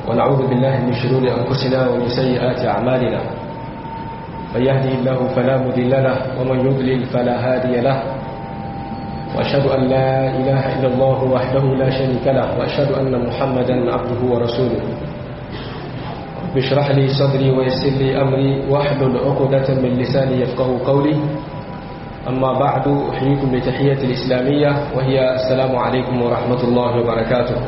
ونعوذ بالله من شرور أنفسنا ومن سيئات أعمالنا من يهده الله فلا مضل له ومن يضلل فلا هادي له وأشهد أن لا إله إلا الله وحده لا شريك له وأشهد أن محمدا عبده ورسوله بشرح لي صدري ويسر لي أمري واحلل عقدة من لساني يفقه قولي أما بعد أحييكم بتحية الإسلامية وهي السلام عليكم ورحمة الله وبركاته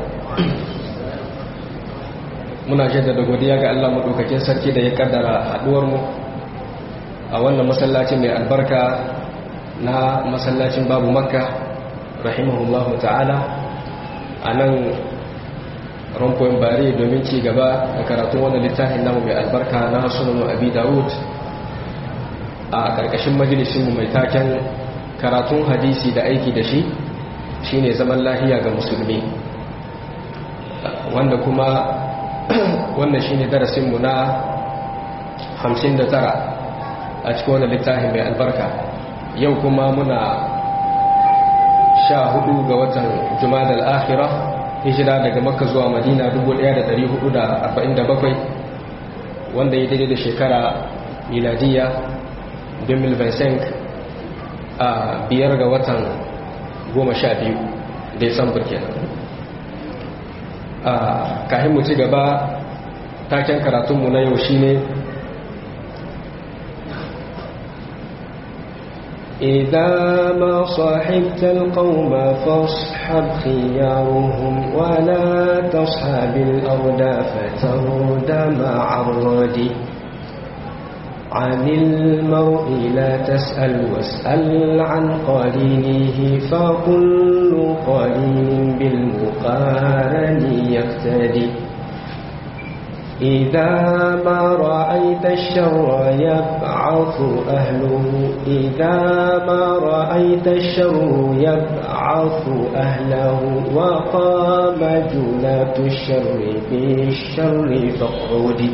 muna jaddada godiya ga Allah madaukakin sarki da ya kaddara haduwar mu a wannan masallaci mai albarka na masallacin babu makka rahimahullahu ta'ala a nan rumfoyin bari domin ci gaba da karatun wannan littafin namu mai albarka na sunan abi dawud a karkashin majalisinmu mai taken karatun hadisi da aiki da shi shine zaman lahiya ga musulmi wanda kuma wannan shine darasinmu na 59 a cikin wannan littafin mai albarka yau kuma muna sha hudu ga watan jumada al'akhira hijira daga makka zuwa madina 1447 wanda ya daidai da shekara miladiya 2025 a biyar ga watan goma sha biyu desambar kenan a kahin mu ci gaba taken karatunmu na yau shine إذا ما صحبت القوم فاصحب خيارهم ولا تصحب الأرض فترد مع الرد عن المرء لا تسأل واسأل عن قرينه فكل قرين بالمقارن يقتدي إذا ما رأيت الشر يبعث أهله إذا ما رأيت الشر يبعث أهله وقام جلة الشر بالشر فاقعدي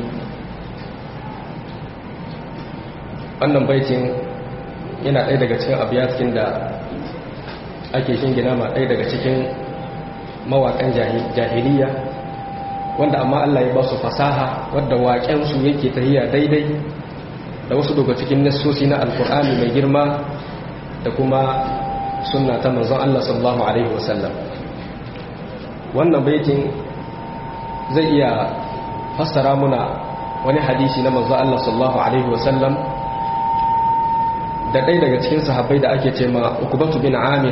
wannan baitin yana ɗaya daga cikin abiyatkin da ake shingina ma ɗaya daga cikin mawaƙan jahiliya wanda amma Allah ya ba su fasaha wadda waƙensu yake tahiya daidai da wasu daga cikin nassosi na alkur'ani mai girma da kuma sunna ta manzon Allah sallallahu alaihi wasallam wannan baitin zai iya fassara muna wani hadisi na manzon Allah sallallahu alaihi wasallam da ɗaya daga cikin sahabbai da ake ce ma ukubatu bin amir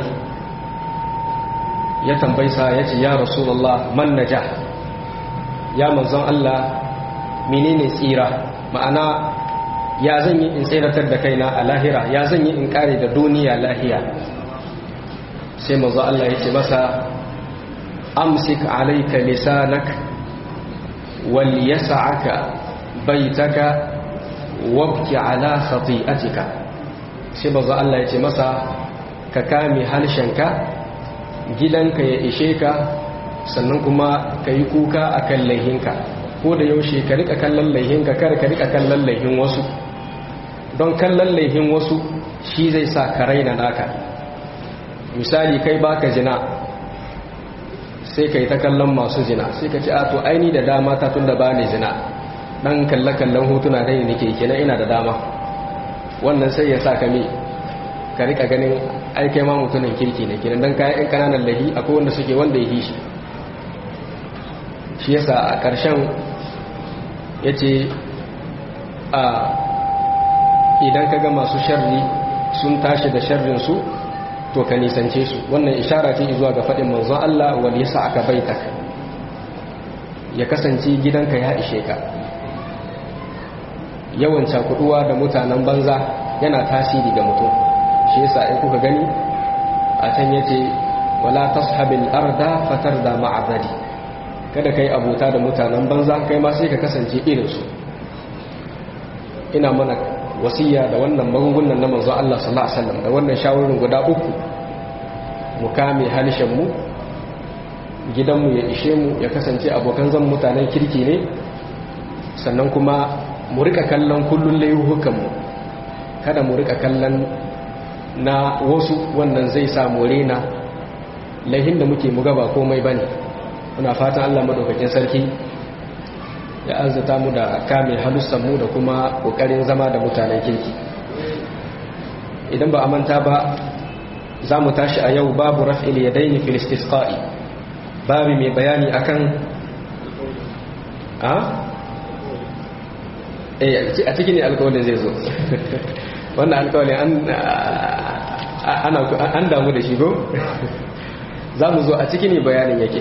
ya tambaisa ya ce ya rasulullah man najah ya manzon Allah menene tsira ma'ana ya zan yi in tsiratar da kaina a lahira ya zan yi in kare da duniya lahiya sai manzon Allah ya ce masa amsik alayka lisanak wal yas'aka baitaka wabki ala khati'atika sai manzon Allah ya ce masa ka kame harshenka gidanka ya ishe ka sannan kuma ka yi kuka a kan laihinka ko da yaushe ka rika kallon laihinka kar ka rika kallon laihin wasu don kallon laihin wasu shi zai sa ka raina naka misali kai baka jina sai ka yi ta kallon masu jina sai ka ci a to aini da dama ta tun da ba ni jina dan kalle-kallon hotuna dai nake kenan ina da dama wannan sai ya sa ka mi ka rika ganin aikai ma mutumin kirki ne kenan dan kayan yan kananan lahi akwai wanda suke wanda ya shi shi yasa a ƙarshen ya ce a idan ka ga masu sharri sun tashi da sharrinsu to ka nisance su wannan ishara ce zuwa ga faɗin manzon Allah wal yasa aka baitak ya kasance gidanka ya ishe ka yawan cakuduwa da mutanen banza yana tasiri ga mutum shi yasa in kuka gani a can yace wala tashabil arda fatarda ma'abadi kada kai abota da mutanen banza kai ma sai ka kasance irin su ina mana wasiya da wannan magungunan na manzo Allah sallallahu alaihi wasallam da wannan shawarin guda uku mu kame halishin mu gidanmu ya ishe mu ya kasance abokan zan mutanen kirki ne sannan kuma mu rika kallon kullun layuhukan mu kada mu rika kallon na wasu wannan zai sa mu rena laihin da muke muga ba komai bane muna fatan Allah madaukakin sarki ya arzata mu da kame halussan mu da kuma kokarin zama da mutanen kirki idan ba a manta ba za mu tashi a yau babu raf'il yadaini fil istisqa'i babu mai bayani akan a eh a cikin alƙawarin zai zo wannan alƙawarin an an damu da shi go za mu zo a cikin bayanin yake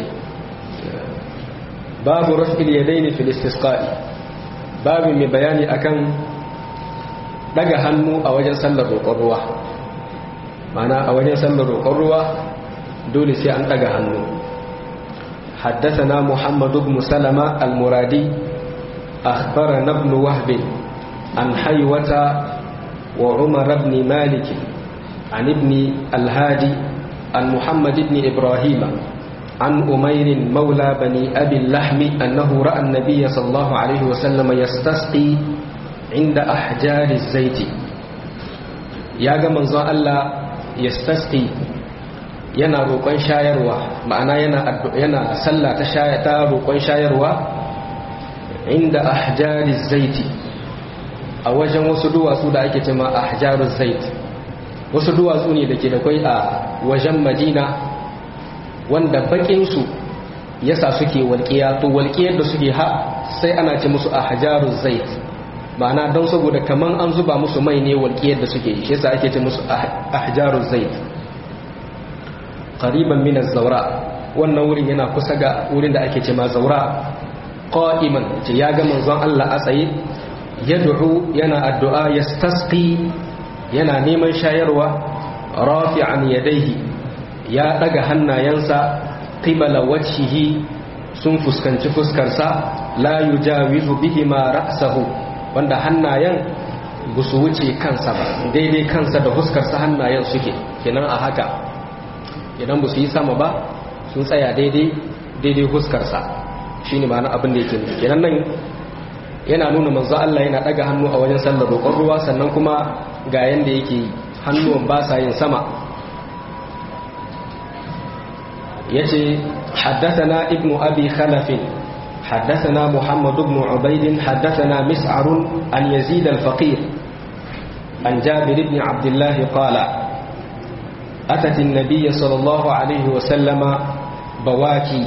babu raf'il yadaini fil istisqa'i babu mai bayani akan daga hannu a wajen sallar roƙon ruwa mana a wajen sallar roƙon ruwa dole sai an daga hannu حدثنا محمد بن سلمة المرادي أخبرنا ابن وهب عن حيوة وعمر بن مالك عن ابن الهادي عن محمد بن إبراهيم عن أمير مولى بني أبي اللحم أنه رأى النبي صلى الله عليه وسلم يستسقي عند أحجار الزيت يا من الله يستسقي yana roƙon shayarwa ma'ana yana yana sallah ta shaya ta roƙon shayarwa inda ahjariz zaiti a wajen wasu duwatsu da ake cewa ahjaruz zait wasu duwatsu ne da ke da kwai a wajen madina wanda bakinsu yasa suke walƙiya to walƙiyar da suke ha sai ana ce musu a hajarun zait ma'ana don saboda kaman an zuba musu mai ne walƙiyar da suke shi yasa ake ce musu a hajarun zait qariban min zaura wannan wurin yana kusa ga wurin da ake ce ma zaura qa'iman ce ya ga manzon Allah a tsaye yad'u yana addu'a yastasqi yana neman shayarwa rafi'an yadayhi ya daga hannayensa qibala wajhihi sun fuskanci fuskarsa la yujawizu bihima ra'sahu wanda hannayen ba su wuce kansa ba daidai kansa da fuskarsa hannayen suke kenan a haka idan ba su yi sama ba sun tsaya daidai daidai fuskarsa shine ma'ana abin da yake nufi kenan nan yana nuna manzo Allah yana daga hannu a wajen sallar roƙon ruwa sannan kuma ga yanda yake hannuwan ba sa yin sama yace haddathana ibnu abi khalaf haddathana muhammad ibn ubayd haddathana mis'ar an yazid al-faqir an jabir ibn abdullah qala atat an-nabiy sallallahu alayhi wa sallama bawaki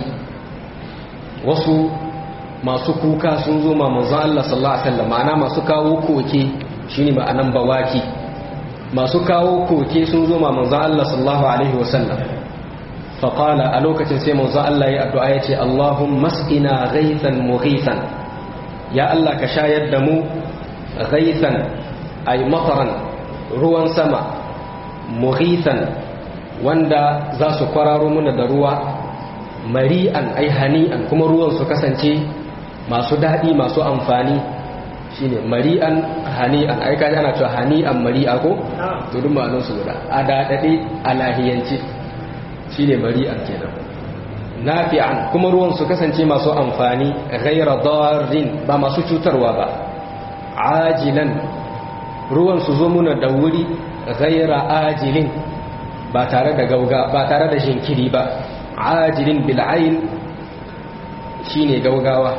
wasu masu kuka sun zo ma manzon Allah sallallahu alaihi wasallam ma'ana masu kawo koke shine ma'anan bawaki masu kawo koke sun zo ma manzon Allah sallallahu alaihi wasallam fa qala a lokacin sai manzon Allah ya addu'a yace Allahumma masqina ghaythan mughithan ya Allah ka shayar da mu ghaythan ay mataran ruwan sama mughithan wanda za su kwararo muna da ruwa mari'an ai hani'an kuma ruwan su kasance masu daɗi masu amfani shine mari'an hani'an ai kaji ana cewa hani'an mari'a ko to duk ma'anar su guda a daɗaɗe a lahiyance shine mari'an kenan nafi'an kuma ruwan su kasance masu amfani ghaira darrin ba masu cutarwa ba ajilan ruwan su zo muna da wuri ghaira ajilin ba tare da gauga ba tare da jinkiri ba ajilin bil'ain shine gaugawa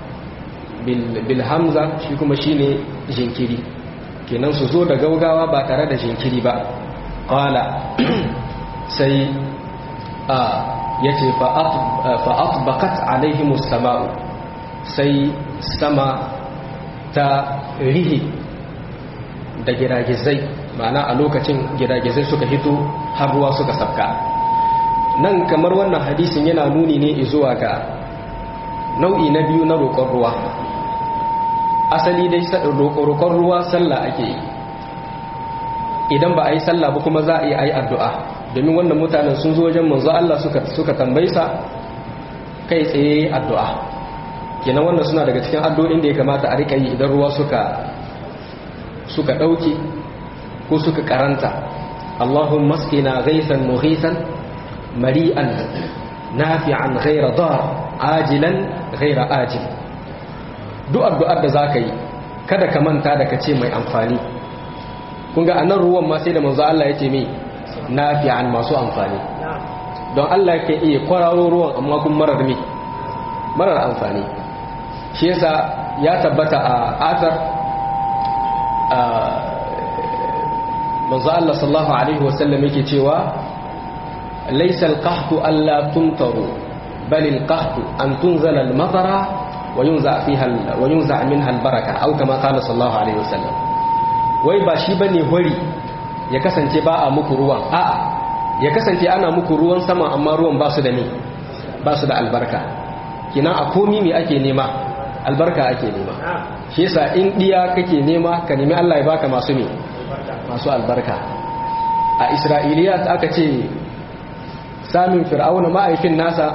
bil hamza shi kuma shine jinkiri kenan su zo da gaugawa ba tare da jinkiri ba qala sai a yace fa atbaqat alaihim as-sama'u sai sama ta rihi da giragizai ma'ana a lokacin giragizai suka hito har ruwa suka sabka nan kamar wannan hadisin yana nuni ne zuwa ga nau'i na biyu na roƙon ruwa asali dai roƙon ruwa sallah ake yi idan ba a yi sallah ba kuma za a yi a yi addu'a domin wannan mutanen sun zo wajen manzo Allah suka tambayi sa kai tsaye addu'a kenan wannan suna daga cikin addu'o'in da ya kamata a rika yi idan ruwa suka suka ɗauke ko suka karanta Allahumma maskina ghaisan mughisan mari'an nafi'an ghaira dar ajilan ghaira ajil duk addu'ar da zaka yi kada ka manta da kace mai amfani kun ga anan ruwan ma sai da manzo Allah yake mai nafi'an masu amfani don Allah yake iya kwararo ruwan amma kun marar me marar amfani shi yasa ya tabbata a athar manzo Allah sallallahu alaihi wasallam yake cewa laysa al-qahtu alla tumtaru bal al-qahtu an tunzala al-matara wa yunza fiha wa yunza minha al-baraka aw kama qala sallallahu alaihi wasallam wai ba shi bane hori ya kasance ba a muku ruwan a'a ya kasance ana muku ruwan sama amma ruwan ba su da ne ba su da albarka kina a komi me ake nema albarka ake nema shi yasa in diya kake nema ka nemi Allah ya baka masu ne masu albarka a isra'iliyat aka ce samun fir'auna ma'aikin nasa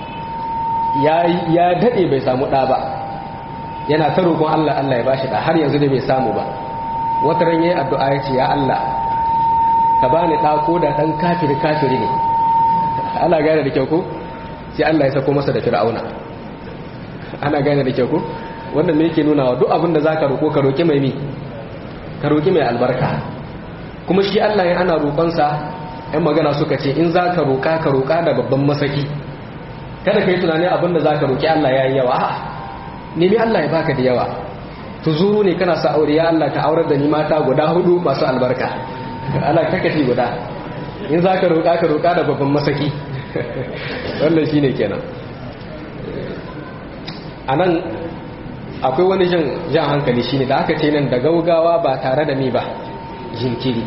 ya daɗe bai samu ɗa ba yana ta roƙon Allah Allah ya bashi ɗa har yanzu da bai samu ba wata ran yayi addu'a ya ce ya Allah ka bani ɗa ko da ɗan kafiri kafiri ne ana gane da kyau ko sai Allah ya sako masa da fir'auna ana gane da kyau ko wannan me yake nuna wa duk abin da zaka roƙo ka roƙi mai mi ka roƙi mai albarka kuma shi Allah ya ana roƙonsa ‘yan magana suka ce in za ka roƙa ka roƙa da babban masaki kada ka yi tunani abin da za ka roƙi Allah ya yi yawa a nemi Allah ya baka da yawa tuzuru ne kana sa aure ya Allah ka aurar da ni mata guda hudu masu albarka ana kakashi guda in za ka roƙa ka roƙa da babban masaki wannan shi ne kenan a nan akwai wani jan hankali shine da aka ce nan da gaugawa ba tare da mi ba jinkiri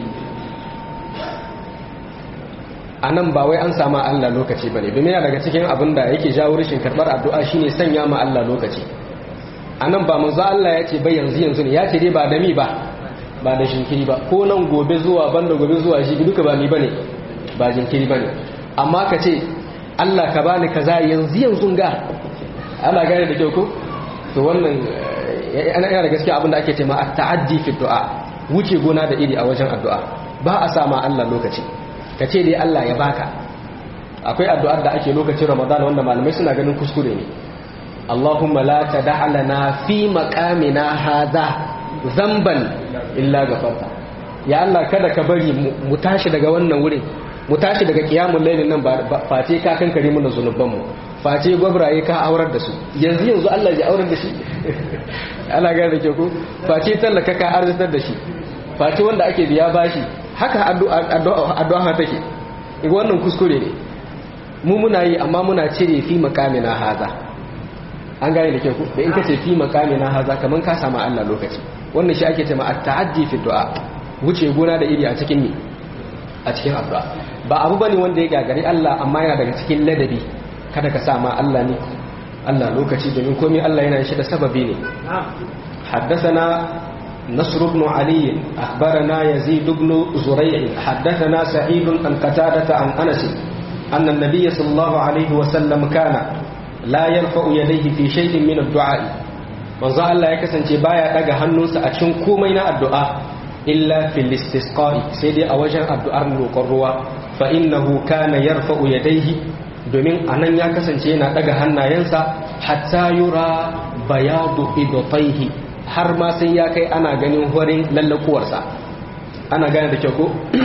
a nan ba wai an sama Allah lokaci ba ne domin yana daga cikin abin da yake jawo rashin karɓar addu'a shine sanya ma Allah lokaci a nan ba manzo Allah ya ce bai yanzu yanzu ne ya ce dai ba da mi ba ba da jinkiri ba ko nan gobe zuwa banda gobe zuwa shi duka ba mi bane ba jinkiri bane amma ka ce Allah ka bani kaza yanzu yanzu ga ana gane da kyau ko to wannan yana da gaskiya abinda ake ce ma ta'addi fi du'a wuce gona da iri a wajen addu'a ba a sama Allah lokaci ka ce dai Allah ya baka akwai addu'ar da ake lokacin Ramadan wanda malamai suna ganin kuskure ne Allahumma la tad'a lana fi maqamina hadha zamban illa ghafarta ya Allah kada ka bari mu tashi daga wannan wurin mu tashi daga kiyamul lailin nan ba face ka kankare mu zunubanmu face gwabraye ka aurar da su yanzu yanzu Allah ya aurar da shi ana gane da ke ku face tallaka ka arzitar da shi face wanda ake biya bashi haka addu'a take wannan kuskure ne mu muna yi amma muna cire fi makamina haza an gane da ke ku da in ka ce fi makamina haza kaman ka samu Allah lokaci wannan shi ake cewa at-ta'addi fi du'a wuce gona da iri a cikin ni a cikin addu'a ba abu bane wanda ya gagari Allah amma yana daga cikin ladabi kada ka sa ma Allah ne Allah lokaci domin komai Allah yana shi da sababi ne حدثنا نصر بن علي أخبرنا يزيد بن زريع حدثنا سعيد عن قتادة عن أنس أن النبي صلى الله عليه وسلم كان لا يرفع يديه في شيء من الدعاء manzo Allah ya kasance baya daga hannunsa a cikin komai na addu'a illa fil istisqa'i sai dai a wajen addu'ar roƙon ruwa fa innahu kana yarfa'u yadayhi domin anan ya kasance yana daga hannayensa hatta yura bayadu idotaihi har ma sai ya kai ana ganin horin lallakuwarsa ana gane da kyau ko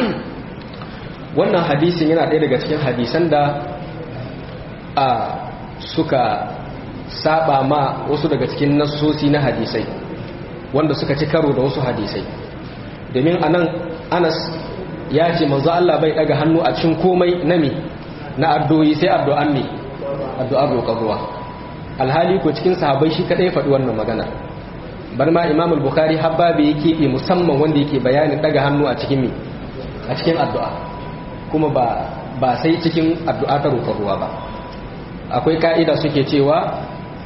wannan hadisin yana ɗaya daga cikin hadisan da a suka saba ma wasu daga cikin nassosi na hadisai wanda suka ci karo da wasu hadisai domin anan anas ya ce manzo Allah bai daga hannu a cikin komai na mi na addu'o'i sai addu'an mi addu'ar roƙon ruwa alhali ko cikin sahabbai shi kadai faɗi wannan magana bar ma imam al-bukhari habbabi yake yi musamman wanda yake bayanin daga hannu a cikin mi a cikin addu'a kuma ba ba sai cikin addu'a ta roƙon ruwa ba akwai ka'ida suke cewa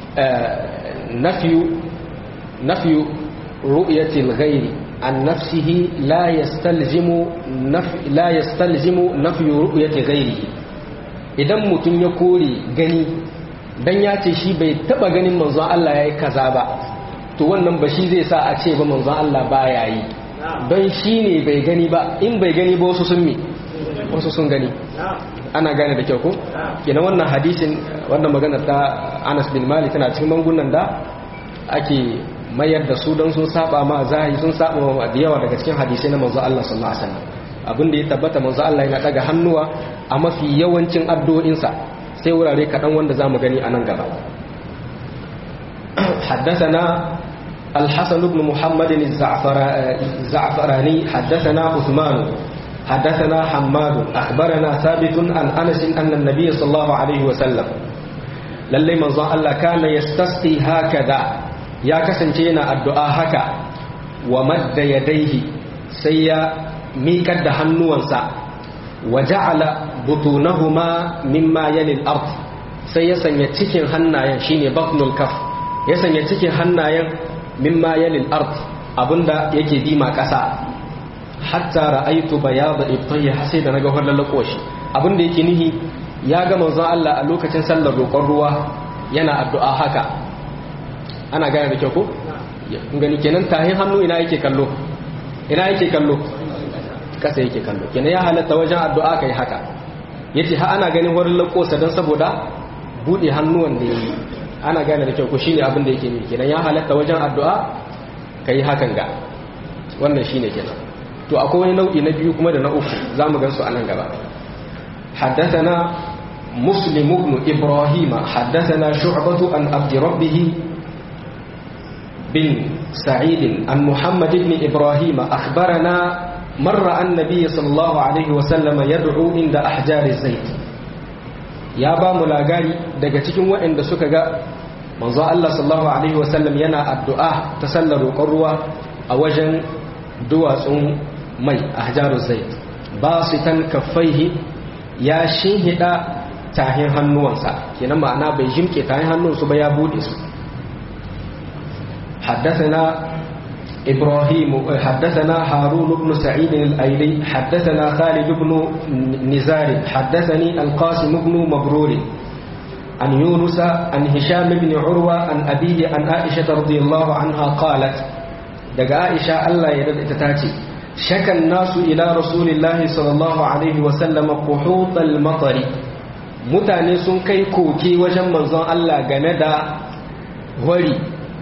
nafiyu nafiyu ru'yatil ghairi an nafsihi la yastalzimu la yastalzimu nafyu ru'yati ghairihi idan mutum ya kore gani dan ya ce shi bai taba ganin manzon Allah yayi kaza ba to wannan ba shi zai sa a ce ba manzon Allah baya yi don shi ne bai gani ba in bai gani ba wasu sun mi wasu sun gani ana gane da kyau ko kenan wannan hadisin wannan magana ta Anas bin Malik tana cikin mangunan da ake mayar da su don sun saba ma zahiri sun saba ma da yawa daga cikin hadisai na manzo Allah sallallahu alaihi wasallam abin da ya tabbata manzo Allah yana daga hannuwa a mafi yawancin addu'o'insa sai wurare kaɗan wanda zamu gani a nan gaba حدثنا الحسن بن محمد الزعفراني حدثنا عثمان حدثنا حماد أخبرنا ثابت عن أنس أن النبي صلى الله عليه وسلم للي من ظن الله كان يستسقي هكذا يا كسنجينا الدعاء هكا ومد يديه سيا ميكد هنوانسا وجعل بطونهما مما يلي الأرض سيا سنيا تكين هنايا شيني بطن الكف ya sanya cikin hannayen mimma yalil ard abinda yake dima kasa hatta ra'aytu bayada ibtayhi sai da naga wannan lakoshi abinda yake nihi ya ga manzon Allah a lokacin sallar roƙon ruwa yana addu'a haka ana gane da kyau ko gani kenan tahin hannu ina yake kallo ina yake kallo kasa yake kallo kenan ya halatta wajen addu'a kai haka yace ha ana ganin wurin lakosa dan saboda bude hannuwan da yayi ana gane da kyau ko shine abin da yake ne kenan ya halatta wajen addu'a kai hakan ga wannan shine kenan to akwai wani nau'i na biyu kuma da na uku zamu gan su a nan gaba حدثنا مسلم بن إبراهيم حدثنا شعبة عن عبد ربه بن سعيد عن محمد بن إبراهيم أخبرنا مر النبي صلى الله عليه وسلم يدعو عند أحجار الزيت ya ba mu lagari daga cikin waɗanda suka ga manzo Allah sallallahu alaihi wasallam yana addu'a ta sallar roƙon ruwa a wajen duwatsun mai a hajarun zait ba su tan kaffaihi ya shinhida tahin hannuwansa kenan ma'ana bai jimke tahin hannunsu ba ya bude su حدثنا إبراهيم حدثنا هارون بن سعيد الأيلي حدثنا خالد بن نزار حدثني القاسم بن مبرور عن يونس عن هشام بن عروة عن أبيه عن عائشة رضي الله عنها قالت دقى عائشة الله يرد تتاتي شكى الناس إلى رسول الله صلى الله عليه وسلم قحوط المطر mutane sun kai koke wajen manzon Allah game da wari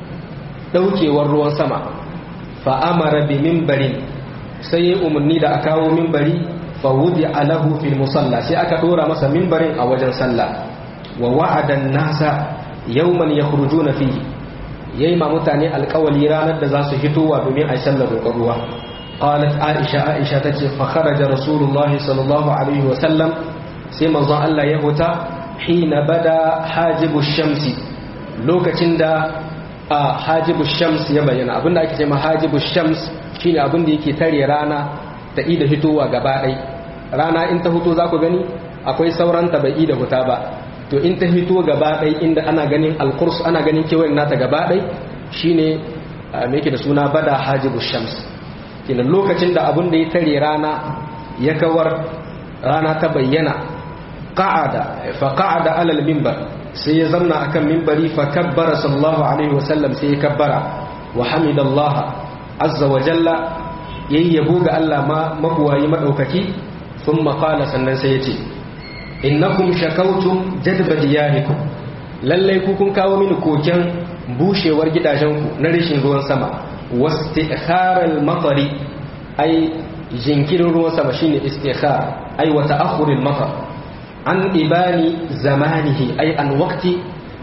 daukewar ruwan sama fa'amara bi mimbarin sai ya umarni da a kawo mimbari fa wudi alahu fil musalla sai aka dora masa mimbarin a wajen sallah wa wa'adan nasa yawman yakhrujuna fihi yayi ma mutane alƙawali ranar da za su hitowa domin a sallar roƙon ruwa qalat aisha aisha tace fa kharaja rasulullahi sallallahu alaihi wa sallam sai manzon Allah ya huta hina bada hajibu shamsi lokacin da a hajibu shams ya bayyana abinda ake cewa hajibu shams shine abin da yake tare rana ta ida fitowa gaba ɗai rana in ta fito za ku gani akwai sauran ta bai ida huta ba to in ta fito gaba ɗai inda ana ganin alkurs ana ganin kewayen nata gaba ɗai shine me yake da suna bada hajibu shams kenan lokacin da abin da ya tare rana ya kawar rana ta bayyana qa'ada fa qa'ada alal minbar sai ya zamna akan mimbari fa kabbara sallallahu alaihi wasallam sai ya kabbara wa hamidallah azza wa jalla yayi yabo ga Allah ma mabuwayi madaukaki thumma qala sannan sai ya ce innakum shakawtum jadba diyarikum lalle ku kun kawo mini koken bushewar gidajenku na rashin ruwan sama wastikharal matari ai jinkirin ruwan sama shine istikhar ai wa ta'akhuril matar an ibani zamanihi ai an wakti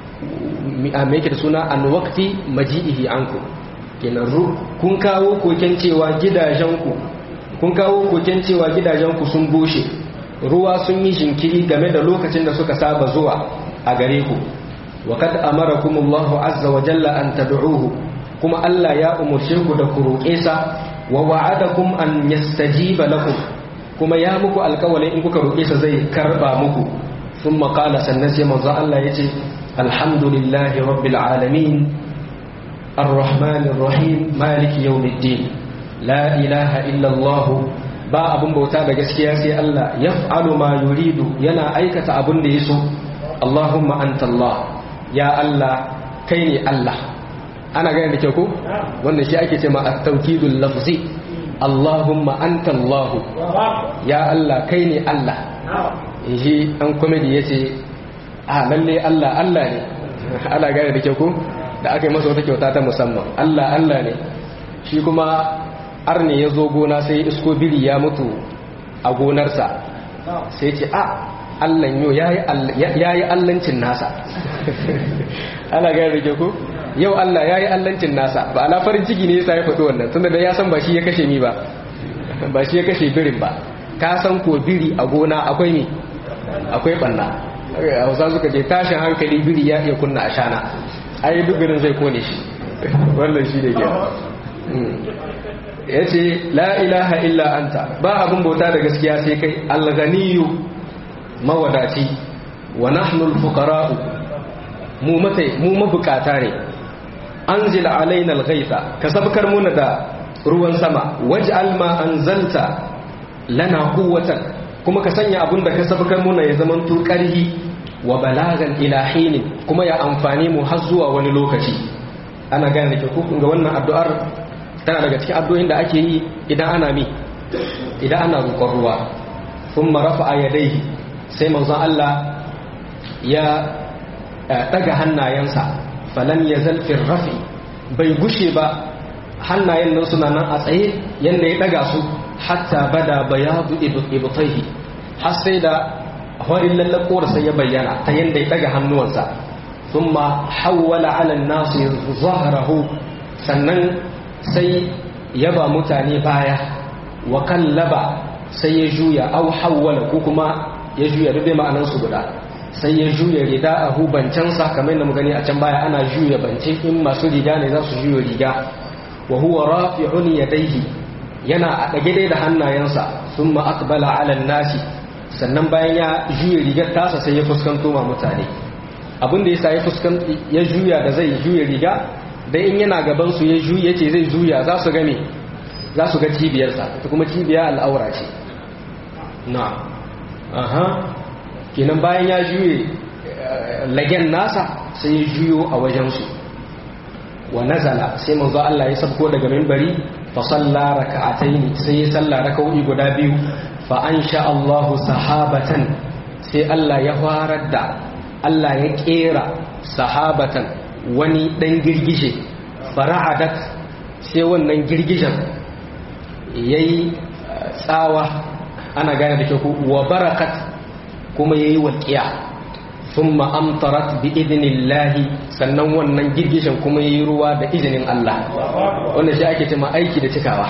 me yake da suna an wakti maji'ihi anku kenan kun kawo koken cewa gidajenku kun kawo koken cewa gidajenku sun bushe ruwa sun yi jinkiri game da lokacin da suka saba zuwa a gare ku wa kad amarakumullahu azza wa jalla an tad'uhu kuma Allah ya umurce ku da ku roƙe sa wa wa'adakum an yastajiba lakum kuma ya muku alkawalin in kuka roƙe sa zai karba muku sun maƙala sannan sai manzo Allah ya ce alhamdulillahi rabbil alamin arrahmanir rahim maliki yawmiddin la ilaha illa Allah ba abun bauta da gaskiya sai Allah yaf'alu ma yuridu yana aikata abun da yaso Allahumma anta Allah ya Allah kai ne Allah ana gane da kyau ko wannan shi ake cewa at-tawkidul lafzi Allahumma anta Allah ya Allah kai ne Allah shi an komedi yace a lalle Allah Allah ne ana gane da kyau ko da aka yi masa wata kyauta ta musamman Allah Allah ne shi kuma arne ya zo gona sai isko biri ya mutu a gonarsa sai ce a Allah yau ya yi allancin nasa ana gane da kyau ko yau Allah ya yi allancin nasa ba ala farin ciki ne yasa ya faɗi wannan tunda da ya san ba shi ya kashe mi ba ba shi ya kashe birin ba ka san ko biri a gona akwai mi akwai banna hausa suka ce tashin hankali biri ya iya kunna a shana ai duk birin zai kone shi wannan shi ne ke ya ce la ilaha illa anta ba abin bauta da gaskiya sai kai alganiyu mawadaci wa nahnul fuqara'u mu matai mu mabukata ne anzil alaina alghaytha ka sabkar muna da ruwan sama waj'al ma anzalta lana quwwatan kuma ka sanya abun da ka sabkar muna ya zaman to karhi wa balagan ila hinin kuma ya amfani mu har zuwa wani lokaci ana gane da ke kun ga wannan addu'ar tana daga cikin addu'o'in da ake yi idan ana mi idan ana roƙon ruwa thumma rafa'a yadayhi sai manzon Allah ya daga hannayensa falan ya zalfin rafi bai gushe ba hannayen nan suna nan a tsaye yadda ya daga su hatta bada bayadu ibtaihi har sai da horin lallakowar sai ya bayyana ta yadda ya daga hannuwansa thumma hawwala ala nasu zahrahu sannan sai ya ba mutane baya wa kallaba sai ya juya au hawwala ko kuma ya juya duk ma'anansu guda sai ya juya rida a hubancansa kamar yadda mu gani a can baya ana juya bance in masu riga ne za su juya riga wa huwa rafi'un yadayhi yana a dage dai da hannayensa thumma aqbala 'ala an-nasi sannan bayan ya juya rigar tasa sai ya fuskanto ma mutane abin da yasa ya fuskanto ya juya da zai juya riga dai in yana gaban su ya juya yace zai juya za su ga me za su ga cibiyarsa ta kuma cibiya al'aura ce na aha kenan bayan ya juye lagen nasa sai ya juyo a wajensu wa nazala sai manzo Allah ya sabko daga minbari fa salla raka'ataini sai ya salla raka'o'i guda biyu fa ansha Allahu sahabatan sai Allah ya farar da Allah ya kera sahabatan wani dan girgije fara'adat sai wannan girgijen yayi tsawa ana gane da kyau wa barakat kuma ya yi walƙiya sun ma'amtarat bi idinillahi sannan wannan girgishin kuma ya yi ruwa da izinin Allah wanda shi ake cima aiki da cikawa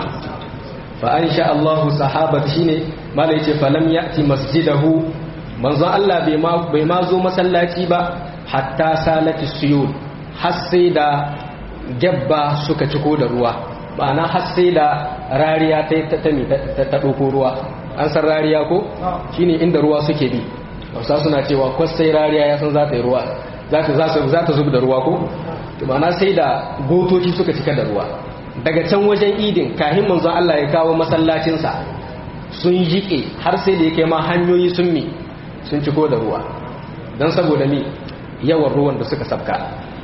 fa an sha Allahu sahabat shi ne mala yace falam ya'ti masjidahu manzon Allah bai ma zo masallaci ba hatta salati suyud har sai da gabba suka ciko da ruwa ma'ana har sai da rariya ta ta ta ɗauko ruwa an san rariya ko shine inda ruwa suke bi wasa suna cewa kwastai rariya ya san za ta yi ruwa za ta zub da ruwa ko ma'ana sai da gotoci suka cika da ruwa daga can wajen idin kahin manzon Allah ya kawo masallacinsa sun jiƙe har sai da yake ma hanyoyi sun mi sun ciko da ruwa don saboda mi yawan ruwan da suka sabka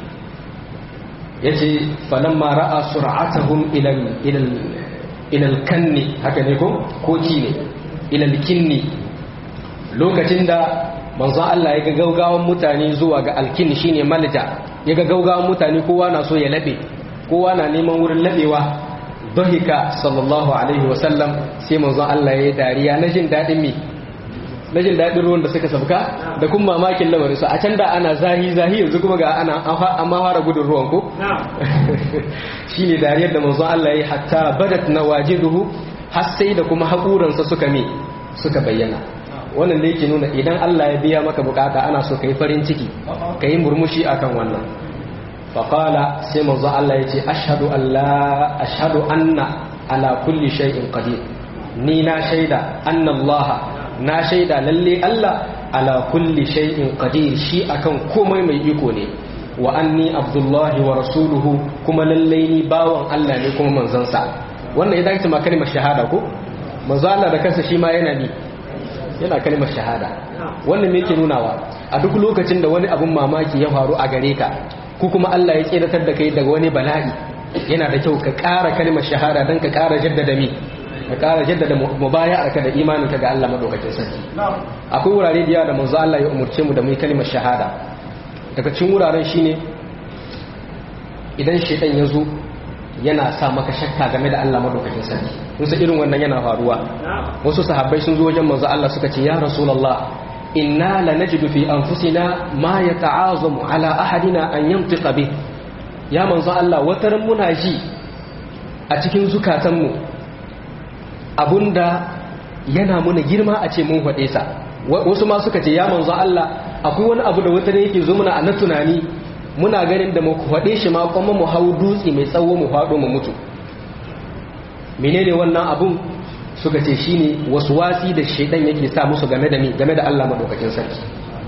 ya ce falamma ra'a sur'atahum ilal kanni haka ne ko koki ne ilal kinni lokacin da manzon Allah ya ga gaugawan mutane zuwa ga alkinni shine malja ya ga gaugawan mutane kowa na so ya labe kowa na neman wurin labewa dhahika sallallahu alaihi wasallam sai manzon Allah ya yi dariya na jin dadin mi na jin dadin ruwan da suka sabka da kuma mamakin lamarin su a can da ana zahi zahi yanzu kuma ga ana amma fara gudun ruwan ko shine dariyar da manzon Allah ya yi hatta badat nawajiduhu har sai da kuma haƙuransa suka mi suka bayyana wannan da yake nuna idan Allah ya biya maka bukata ana so kai farin ciki kai murmushi akan wannan faqala sai manzo Allah yace ashhadu an la ashhadu anna ala kulli shay'in qadir ni na shaida anna Allah na shaida lalle Allah ala kulli shay'in qadir shi akan komai mai iko ne wa anni abdullahi wa rasuluhu kuma lalle ni bawan Allah ne kuma manzansa wannan idan ta ma kalmar shahada ko manzo Allah da kansa shi ma yana ni yana kalmar shahada wannan me yake nunawa a duk lokacin da wani abun mamaki ya faru a gare ka ko kuma Allah ya tsiratar da kai daga wani bala'i yana da kyau ka ƙara kalmar shahada don ka ƙara jaddada mi ka ƙara jaddada mubaya'arka da imaninka ga Allah madaukakin sarki akwai wurare da yawa da manzo Allah ya umurce mu da mu yi kalmar shahada daga cikin wuraren shine idan shaytan ya zo yana sa maka shakka game da Allah madaukakin sarki kun san irin wannan yana faruwa wasu sahabbai sun zo wajen manzo Allah suka ce ya rasulullah inna lanajidu fi anfusina ma yata'azamu ala ahadina an yantiqa bi ya manzo Allah wataran muna ji a cikin zukatanmu abunda yana muna girma a ce mun faɗe sa wasu ma suka ce ya manzo Allah akwai wani abu da wata yake zo muna a na tunani muna ganin da mu faɗe shi ma kuma mu hau dutse mai tsawo mu faɗo mu mutu menene wannan abun suka ce shine wasu wasi da shaidan yake sa musu game da mi game da Allah madaukakin sarki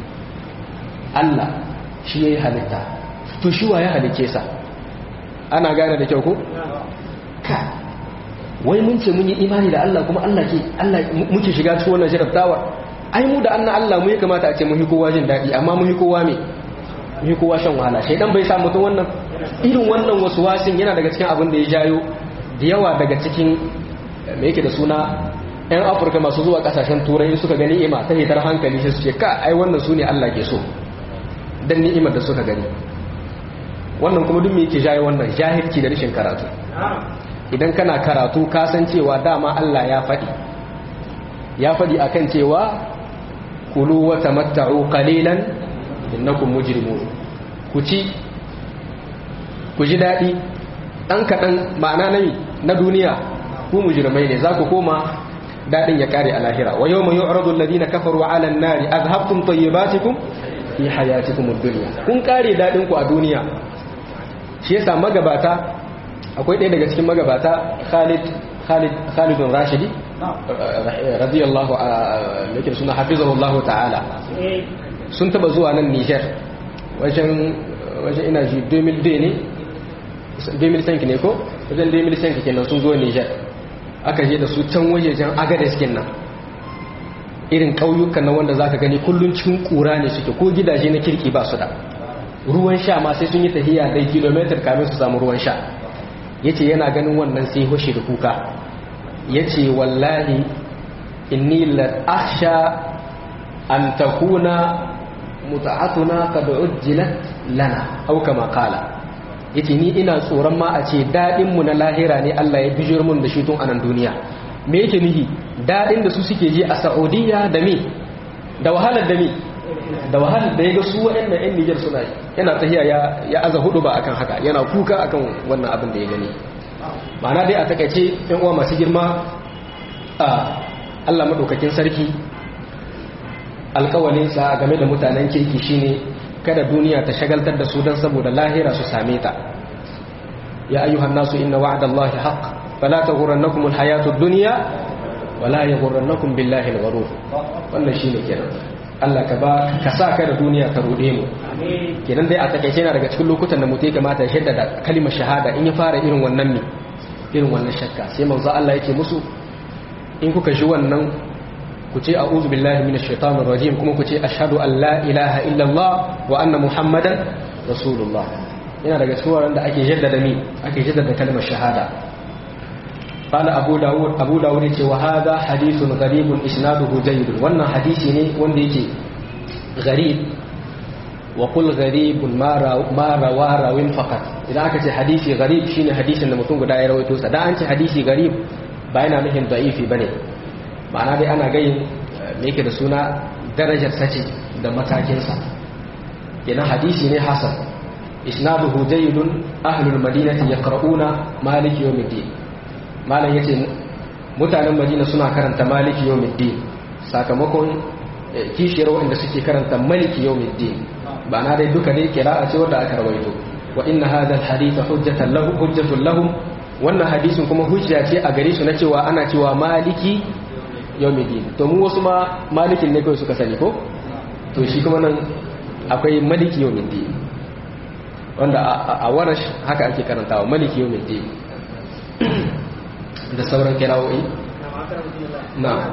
Allah shi yayi halitta to shi wa ya halice sa ana gane da kyau ko ka wai mun ce mun yi imani da Allah kuma Allah ke Allah muke shiga cikin wannan jarabtawa ai mu da anna Allah mu ya kamata a ce mun yi kowa jin daɗi amma mun yi kowa me mun yi kowa shan wahala shaidan bai sa mutum wannan irin wannan wasu wasin yana daga cikin abin da ya jayo da yawa daga cikin me yake da suna 'yan afirka masu zuwa kasashen turai suka gani ima ta hitar hankali shi su ce ka ai wannan su ne allah ke so don ni'imar da suka gani wannan kuma duk me yake jaye wannan jahilci da rashin karatu idan kana karatu ka san cewa dama allah ya faɗi ya faɗi akan cewa kulu wa tamatta'u qalilan innakum mujrimun ku ci ku ji daɗi ɗan kaɗan ma'ana na duniya ku mujrimai ne za ku koma dadin ya kare a lahira wa yawma yu'radu alladhina kafaru 'ala an-nari adhabtum tayyibatikum fi hayatikum ad-dunya kun kare dadin ku a duniya shi yasa magabata akwai ɗaya daga cikin magabata Khalid Khalid Khalid bin Rashidi radiyallahu yake suna hafizahullahu ta'ala sun taba zuwa nan Niger wajen wajen ina ji 2002 ne 2005 ne ko wajen 2005 kenan sun zo Niger aka je da su can wajejen agades nan irin ƙauyukan na wanda zaka gani kullun cikin ƙura ne suke ko gidaje na kirki ba su da ruwan sha ma sai sun yi tahiya dai kilometer kamin su samu ruwan sha yace yana ganin wannan sai hoshi da kuka yace wallahi inni la akhsha an takuna muta'atuna qad ujjilat lana aw kama qala yace ni ina tsoron ma a ce dadin mu na lahira ne Allah ya bijir mun da shi tun anan duniya me yake nihi dadin da su suke ji a Saudiya da me da wahalar da me da wahalar da yaga su waɗannan ƴan Niger suna yana tahiya ya ya aza hudu ba akan haka yana kuka akan wannan abin da ya gani ma'ana dai a takaice ƴan uwa masu girma a Allah madaukakin sarki alƙawalin sa game da mutanen kirki shine kada duniya ta shagaltar da su don saboda lahira su same ta ya ayyuhan nasu inna wa'dallahi haqq fala taghurrannakum alhayatud dunya wala yaghurrannakum billahi alghurur wannan shine kenan Allah ka ba ka sa ka da duniya ta rude mu kenan dai a takeice yana daga cikin lokutan da mutai kamata ya shaddada kalimar shahada in ya fara irin wannan ne irin wannan shakka sai manzo Allah yake musu in kuka ji wannan ku ce a'udhu billahi minash shaitanir rajim kuma ku ce ashhadu an la ilaha illallah wa anna muhammadan rasulullah yana daga cikin wanda ake jaddada mi ake jaddada kalmar shahada qala abu dawud abu dawud yace wa hadha hadithun gharibun isnaduhu jayyid wannan hadisi ne wanda yake gharib wa qul gharibun ma rawa rawin faqat idan aka ce hadisi gharib shine hadisin da mutum guda ya rawaito sa dan an ce hadisi gharib ba yana nufin da'ifi bane ma'ana dai ana gayin me yake da suna darajar sace da matakinsa kenan hadisi ne hasan isnaduhu jayyidun ahlul madinati yaqra'una maliki yawmiddin malam yace mutanen madina suna karanta maliki yawmiddin sakamakon kishiyar wanda suke karanta maliki yawmiddin ba na dai duka dai kira'a ce wanda aka rawaito wa inna hadha alhadith hujjatan lahu hujjatun lahum wannan hadisin kuma hujja ce a gare su na cewa ana cewa maliki yawmiddin to mu wasu ma malikin ne kawai suka sani ko to shi kuma nan akwai maliki yawmiddin wanda a warash haka ake karantawa maliki yawmiddin da sauran kirawoyi na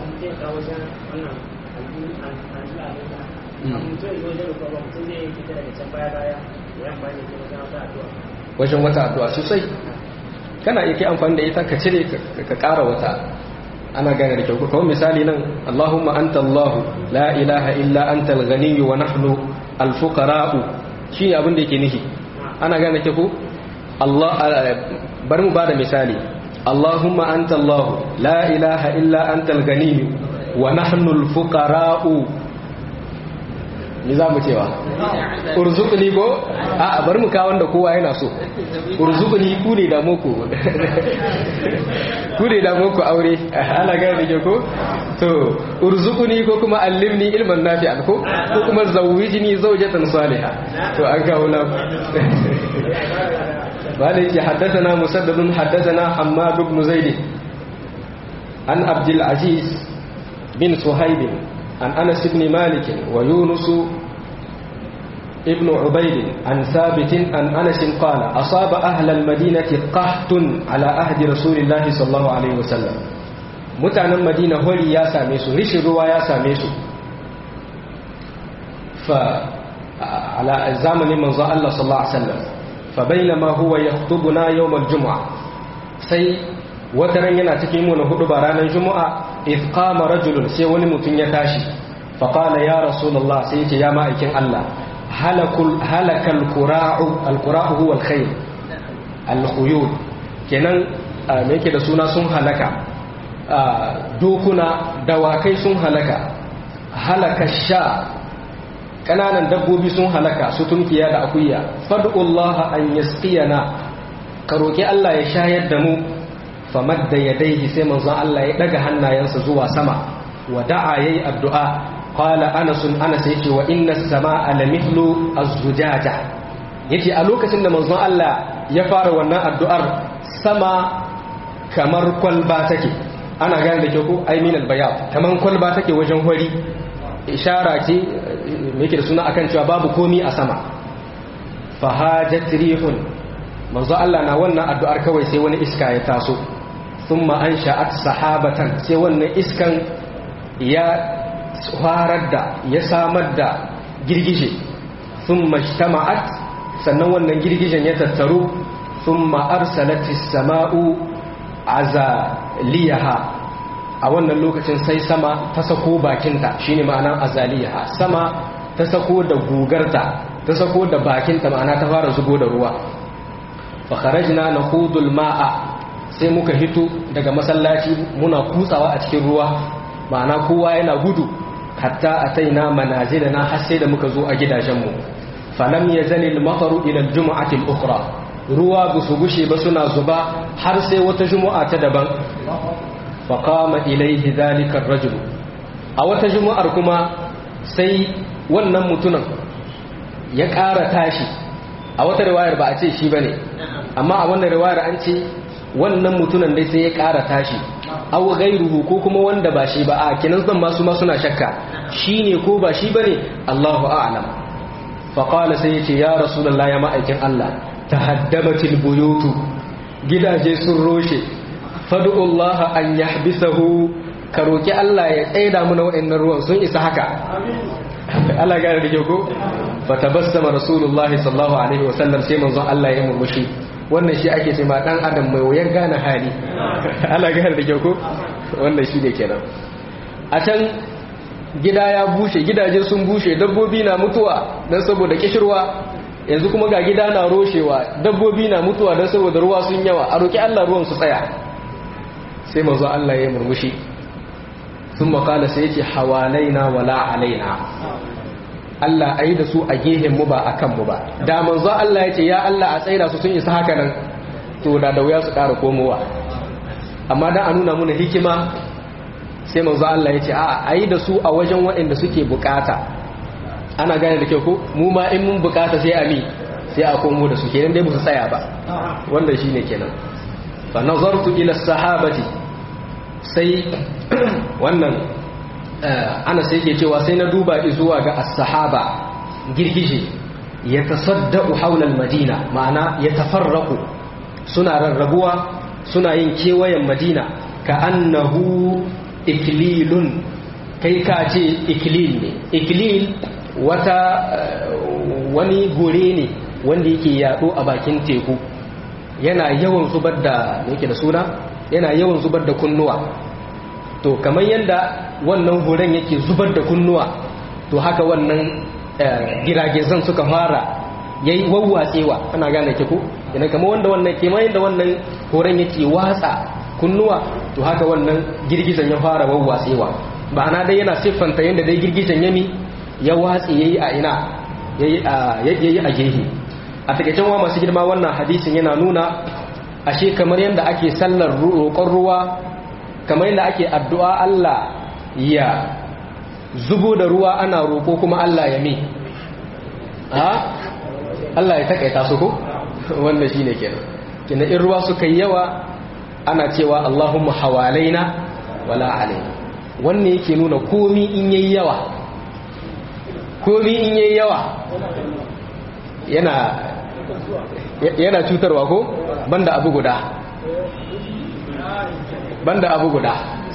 wajen wata addu'a sosai kana iya kai amfani da ita ka cire ka ƙara wata ana gane da kyau kawai misali nan Allahumma anta Allahu la ilaha illa anta al-ghaniyyu wa nahnu al-fuqara'u shi abin da yake nihi ana gane ke ko Allah bari mu bada misali Allahumma anta Allahu la ilaha illa anta al-ghaniyyu wa nahnu al-fuqara'u ni za mu cewa urzuqni ko a bari mu kawo wanda kowa yana so urzuqni ku ne da muku ku ne da muku aure ana ga da ko to urzuqni ko kuma allimni ilman nafi'an ko ko kuma zawwijni zawjatan salihah to an kawo na bale ce haddathana musaddadun haddathana hammad ibn zaid an abdul aziz bin suhaib an anas ibn malik wa yunus ابن عبيد عن ثابت عن أنس قال أصاب أهل المدينة قحط على أهد رسول الله صلى الله عليه وسلم متعنا مدينة هولي يا ساميسو رش الروا يا ساميسو فعلى زمن من الله صلى الله عليه وسلم فبينما هو يخطبنا يوم الجمعة سي wataran yana cikin mu na hudu ba ranar juma'a iz qama rajulun sai wani mutum ya tashi fa qala ya rasulullah sai ya ce ya ma'aikin Allah halakul halakal qura'u al qura'u huwa al khayl al khuyul kenan me yake da suna sun halaka dokuna dawakai sun halaka halaka sha kananan dabbobi sun halaka su tunkiya da akuya fad'ullaha an yasqiyana ka roki Allah ya shayar da mu famadda yadayhi sai manzon Allah ya daga hannayensa zuwa sama wa da'a yayi addu'a qala anas anas yace wa inna as-samaa lamithlu az-zujaja yace a lokacin da manzon Allah ya fara wannan addu'ar sama kamar kwalba take ana gane da ke ko ai min al-bayad kaman kwalba take wajen hori ishara ce me yake da suna akan cewa babu komi a sama fahajat rihun manzo Allah na wannan addu'ar kawai sai wani iska ya taso thumma ansha'at sahabatan sai wannan iskan ya farar da ya samar da girgije thumma ijtama'at sannan wannan girgijen ya tattaru thumma arsalatis sama'u azaliyaha a wannan lokacin sai sama ta sako bakinta shine ma'anar azaliyaha sama ta sako da gugarta ta sako da bakinta ma'ana ta fara zubo da ruwa fa kharajna nakhudul ma'a sai muka hito daga masallaci muna kutsawa a cikin ruwa ma'ana kowa yana gudu hatta ataina manazilana har sai da muka zo a gidajenmu falam yazali al-mataru ila al-jum'ati al-ukhra ruwa ba su gushe ba suna zuba har sai wata jumu'a ta daban faqama ilayhi dhalika ar-rajul a wata jumu'ar kuma sai wannan mutumin ya ƙara tashi a wata riwayar ba a ce shi bane amma a wannan riwayar an ce wannan mutumin dai sai ya ƙara tashi aw ghayruhu ko kuma wanda ba shi ba a kinan zan masu ma suna shakka shine ko ba shi bane Allahu a'lam fa qala sai yace ya rasulullahi ya ma'aikin Allah tahaddamatil buyutu gidaje sun roshe fad'u Allah an yahbisahu ka roki Allah ya tsaida mu na waɗannan ruwan sun isa haka Allah gane da ko fa tabassama rasulullah sallallahu alaihi wasallam sai manzon Allah ya murmushi wannan shi ake cewa dan adam mai wayar gane hali Allah gane da ko wannan shi ne kenan a can gida ya bushe gidaje sun bushe dabbobi na mutuwa dan saboda kishirwa yanzu kuma ga gida na roshewa dabbobi na mutuwa dan saboda ruwa sun yawa a roki Allah ruwan su tsaya sai manzon Allah ya murmushi sun makala sai yake hawalaina wala alaina Allah a yi da su a mu ba a kanmu ba da manzo Allah ya ce ya Allah a tsaida su sun isa haka nan to da da wuya su ƙara komowa amma dan a nuna muna hikima sai manzo Allah ya ce a a yi da su a wajen waɗanda suke bukata ana gane da kyau ko mu ma in mun bukata sai a mi sai a komo da su kenan dai ba su tsaya ba wanda shine kenan fa nazartu ila sahabati sai wannan ana sai ke cewa sai na duba zuwa ga as-sahaba girgije ya tasaddaqu hawla al-madina ma'ana ya tafarraqu suna rarrabuwa suna yin kewayen madina ka annahu iklilun kai ka ce iklil ne iklil wata wani gore ne wanda yake yado a bakin teku yana yawan zubar da yake da suna yana yawan zubar da kunnuwa to kamar yadda wannan horon yake zubar da kunnuwa to haka wannan giragizan suka fara yayi wawwatsewa ana gane ke ko ina kamar wanda wannan kamar yadda wannan horon yake watsa kunnuwa to haka wannan girgizan ya fara wawwatsewa ma'ana dai yana siffanta yadda dai girgizan yami ya watsi yayi a ina yayi a yayi a gehe a takeicen wa masu girma wannan hadisin yana nuna ashe kamar yadda ake sallar roƙon ruwa kamar yadda ake addu'a Allah ya zubo da ruwa ana roƙo kuma Allah ya mi ha Allah ya takaita su ko wannan shine kenan kina in ruwa suka yi yawa ana cewa Allahumma hawalaina wala alaina wannan yake nuna komi in yayi yawa komi in yayi yawa yana yana cutarwa ko banda abu guda banda abu guda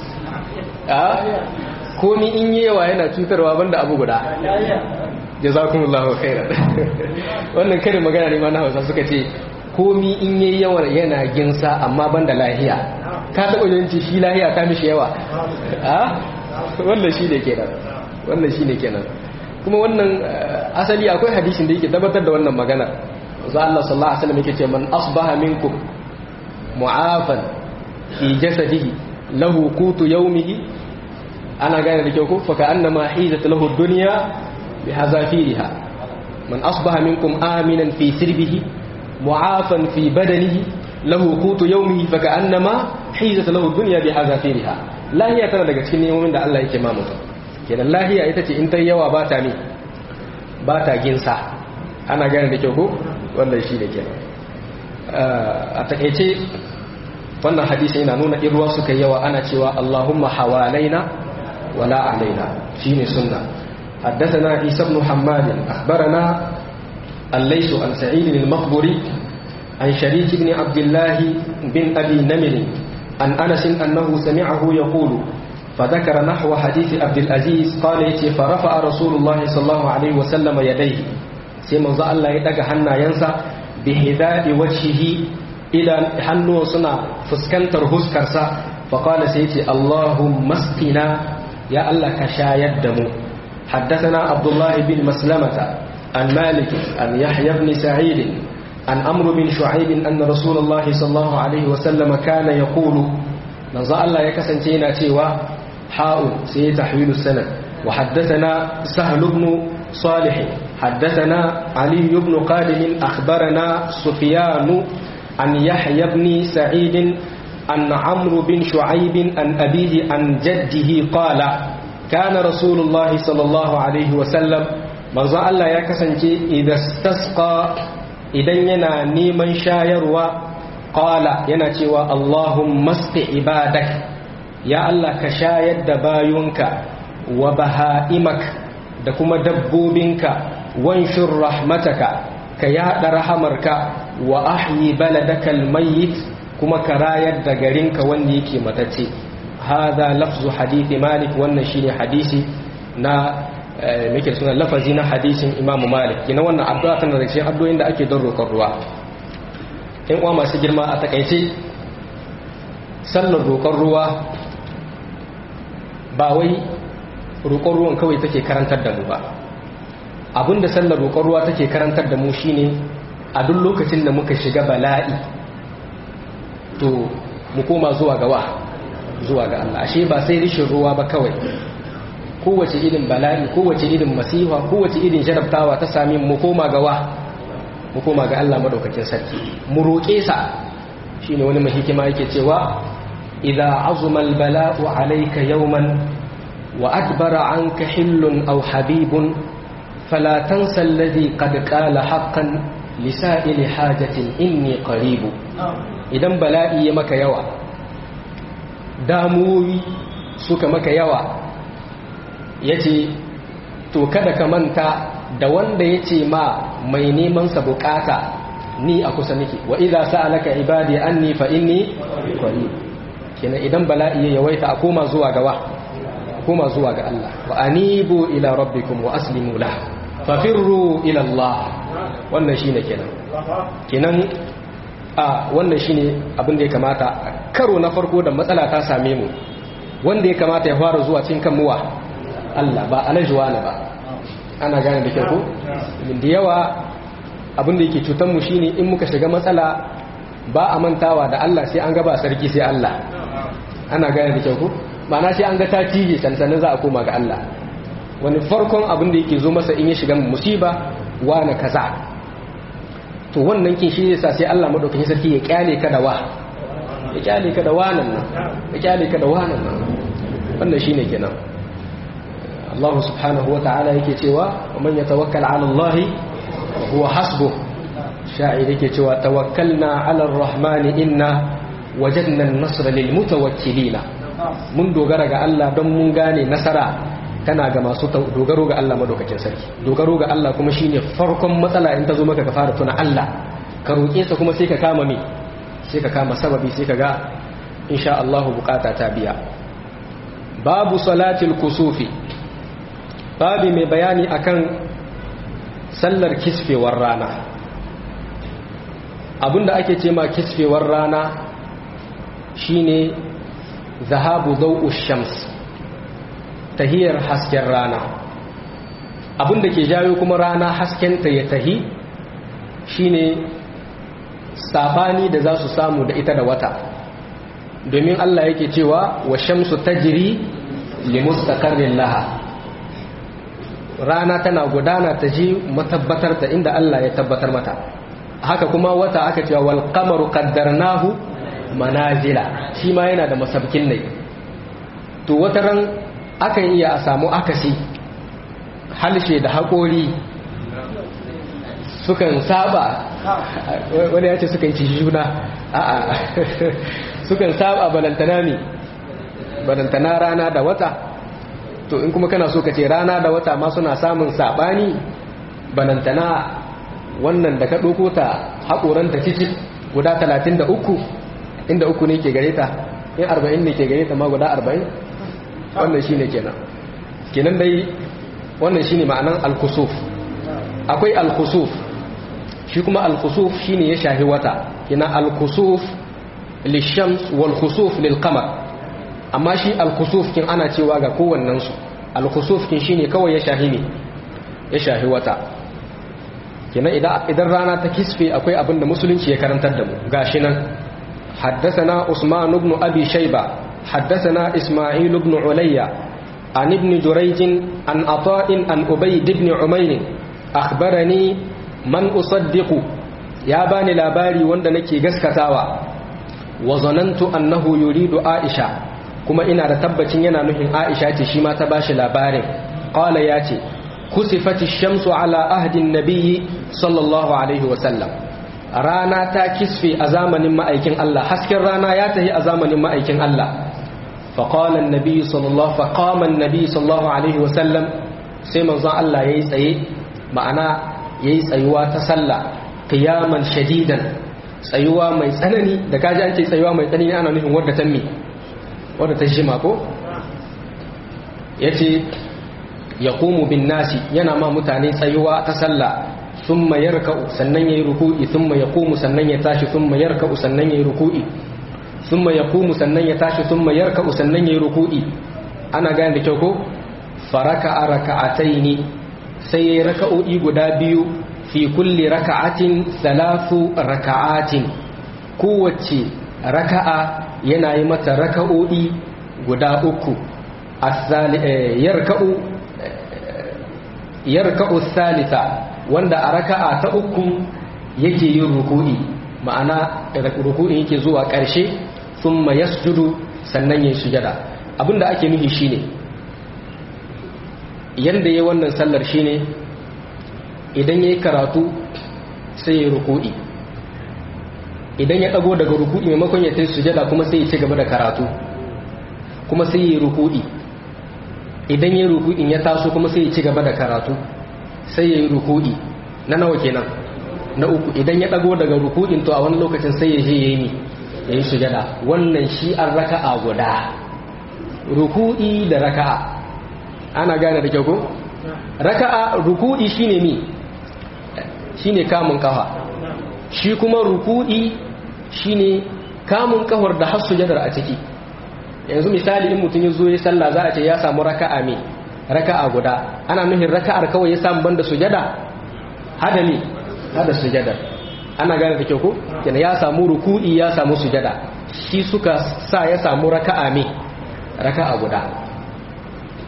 a komi in yayi yawa yana cutarwa banda abu guda jazakumullahu khairan wannan karin magana ne ma na Hausa suka ce komi in yayi yawa yana ginsa amma banda lahiya ka taba yanci shi lahiya ta mishi yawa a wannan shi ne kenan wannan shi ne kenan kuma wannan asali akwai hadisin da yake tabbatar da wannan magana za Allah sallallahu alaihi wasallam yake ce man asbaha minkum mu'afan fi jasadihi lahu qutu yawmihi ana gane da kyau ko fa ka'annama hizat lahu ad-dunya بحذافيرها من أصبح منكم آمنا في سربه معافا في بدنه له قوت يومه فكأنما حيزت له الدنيا بحذافيرها لا هي تنا daga cikin nemomin da Allah yake ma mutum kenan lahiya ita ce in ta yawa ba ta ne ba ta ginsa ana gane da kyau ko wannan shi da kenan a takeice wannan hadisi yana nuna in ruwa suka yawa ana cewa Allahumma hawalaina wala alaina shine sunna حدثنا عيسى بن حماد أخبرنا الليث عن سعيد المقبري عن شريك بن عبد الله بن أبي نمر عن أنس أنه سمعه يقول فذكر نحو حديث عبد العزيز قال يتي فرفع رسول الله صلى الله عليه وسلم يديه سيما ذا الله يدق حنا ينسى بهداء وجهه إلى حنو صنع فسكنتر هسكرسا فقال سيتي اللهم اسقنا يا الله كشايد دمو حدثنا عبد الله بن مسلمة عن مالك عن يحيى بن سعيد عن أمر بن شعيب أن رسول الله صلى الله عليه وسلم كان يقول نزع الله يكسنتين تيوا حاء سي تحويل السنة وحدثنا سهل بن صالح حدثنا علي بن قادم أخبرنا سفيان عن يحيى بن سعيد عن عمرو بن شعيب عن أبيه عن جده قال كان رسول الله صلى الله عليه وسلم manzo Allah ya kasance idan stasqa idan yana neman shayarwa qala yana cewa Allahumma sqi ibadak ya Allah ka shayar da bayunka wa bahaimak da kuma dabbobinka wanshur rahmataka ka yada rahamarka wa ahyi baladakal mayyit kuma ka rayar da garinka wanda yake matacce هذا لفظ حديث مالك wannan shine hadisi na muke suna lafazi na hadisin Imam Malik kina wannan addu'a tana da cikin addu'o'in da ake don roƙon ruwa in uwa masu girma a takaice sallar roƙon ruwa ba wai roƙon ruwan kawai take karantar da mu ba abinda sallar roƙon ruwa take karantar da mu shine a duk lokacin da muka shiga bala'i to mu koma zuwa gawa zuwa ga Allah ashe ba sai rishin ruwa ba kawai kowace irin bala'i kowace irin masifa kowace irin jarabtawa ta sami mu koma ga wa mu koma ga Allah madaukakin sarki mu roƙe sa shine wani mai hikima yake cewa idza azuma albala'u alayka yawman wa adbara anka hillun aw habibun fala tansa alladhi qad qala haqqan lisa'ili hajatin inni qaribu idan bala'i ya maka yawa damuwoyi suka maka yawa ya ce to kada ka manta da wanda ya ce ma mai neman sa bukata ni a kusa nake wa idza sa'alaka ibadi anni fa inni qarib kenan idan bala'i ya yawaita a koma zuwa ga wa koma zuwa ga Allah wa anibu ila rabbikum wa aslimu lah fafirru ila Allah wannan shine kenan kenan a wannan shine abin da ya kamata karo na farko da matsala ta same mu wanda ya kamata ya fara zuwa cikin kan muwa Allah ba alajuwa na ba ana gane da kyau ko da yawa abin da yake cutar mu shine in muka shiga matsala ba a mantawa da Allah sai an gaba sarki sai Allah ana gane da kyau ko ma'ana sai an ga ta cije sansanin za a koma ga Allah wani farkon abin da yake zo masa in ya shiga musiba wane kaza to wannan kin shi yasa sai Allah madaukakin sarki ya kyale ka da wa ya kyale ka da wanan nan ya kyale ka da wanan nan wannan shine kenan Allah subhanahu wata'ala yake cewa man yatawakkal 'ala Allah huwa hasbuh sha'ir yake cewa tawakkalna 'ala ar-rahmani inna wajadna an-nasra lil mutawakkilina mun dogara ga Allah don mun gane nasara tana ga masu dogaro ga Allah madaukakin sarki dogaro ga Allah kuma shine farkon matsala in ta zo maka ka fara tuna Allah ka roƙe sa kuma sai ka kama me sai ka kama sababi sai ka ga insha Allah bukata ta biya babu salatil kusufi babu mai bayani akan sallar kisfewar rana abinda ake ce ma kisfewar rana shine zahabu dau'u shams tahiyar hasken rana abinda ke jayo kuma rana haskenta ya tahi shine sabani da za su samu da ita da wata domin Allah yake cewa wa shamsu tajri li mustaqarrin laha rana tana gudana ta ji matabbatar ta inda Allah ya tabbatar mata haka kuma wata aka cewa wal qamaru qaddarnahu manazila shi ma yana da masabkin ne to wata ran akan iya a samu akasi halshe da haƙori sukan saba wani ya ce sukan ci juna a'a sukan saba balantana ne balantana rana da wata to in kuma kana so ka ce rana da wata ma suna samun sabani balantana wannan da ka ɗauko ta haƙoranta cikin guda talatin da uku inda uku ne ke gare ta in arba'in ne ke gare ta ma guda arba'in wannan shi ne kenan kenan dai wannan shi ne ma'anan alkusuf akwai alkusuf shi kuma alkusuf shi ne ya shahi wata kina alkusuf lishams wal khusuf lil qamar amma shi alkusuf kin ana cewa ga kowannensu alkusuf kin shine kawai ya shahi ne ya shahi wata kenan idan rana ta kisfe akwai abin da musulunci ya karantar da mu gashi nan حدثنا عثمان بن أبي شيبة حدثنا إسماعيل بن عليا عن ابن جريج عن عطاء عن أبيد بن عمير أخبرني من أصدق يا باني لاباري وندنكي قسكتاوا وظننت أنه يريد عائشة كما إنا رتبتين ينا نهن عائشة شما تباش لاباري قال ياتي كسفت الشمس على أهد النبي صلى الله عليه وسلم rana ta kisfe a zamanin ma'aikin Allah hasken rana ya tahi a zamanin ma'aikin Allah faƙalan nabi sallallahu faƙaman nabi sallallahu alaihi wasallam sai manzon Allah ya yi tsaye ma'ana ya yi tsayuwa ta sallah qiyaman shadidan tsayuwa mai tsanani da kaji an ce tsayuwa mai tsanani ana nufin wadda ta mi wadda ta jima ko yace yaqumu bin nasi yana ma mutane tsayuwa ta sallah thumma yarka'u sannan yayi ruku'i thumma yaqumu sannan ya tashi thumma yarka'u sannan yayi ruku'i thumma yaqumu sannan ya tashi thumma yarka'u sannan yayi ruku'i ana gane da kyau ko faraka raka'ataini sai yayi raka'o'i guda biyu fi kulli raka'atin thalathu raka'atin kowace raka'a yana yi mata raka'o'i guda uku yarka'u yarka'u thalitha wanda a raka'a ta uku yake yin ruku'i ma'ana ruku'in yake zuwa ƙarshe thumma yasjudu sannan yayin sujada abinda ake nufi shine yanda yayin wannan sallar shine idan yayi karatu sai yayi ruku'i idan ya dago daga ruku'i maimakon ya tayi sujada kuma sai ya ci gaba da karatu kuma sai yayi ruku'i idan yayi ruku'in ya taso kuma sai ya ci gaba da karatu sai yayi ruku'i na nawa kenan na uku idan ya dago daga ruku'in to a wani lokacin sai ya je yayi ni yayi sujada wannan shi an raka'a guda ruku'i da raka'a ana gane da kyau ko raka'a ruku'i shine mi shine kamun kafa shi kuma ruku'i shine kamun kafar da har sujadar a ciki yanzu misali in mutum ya zo ya sallah za a ce ya samu raka'a me raka'a guda ana nufin raka'ar kawai ya samu banda sujada hada ne hada sujadar ana gane da kyau ko yana ya samu ruku'i ya samu sujada shi suka sa ya samu raka'a me raka'a guda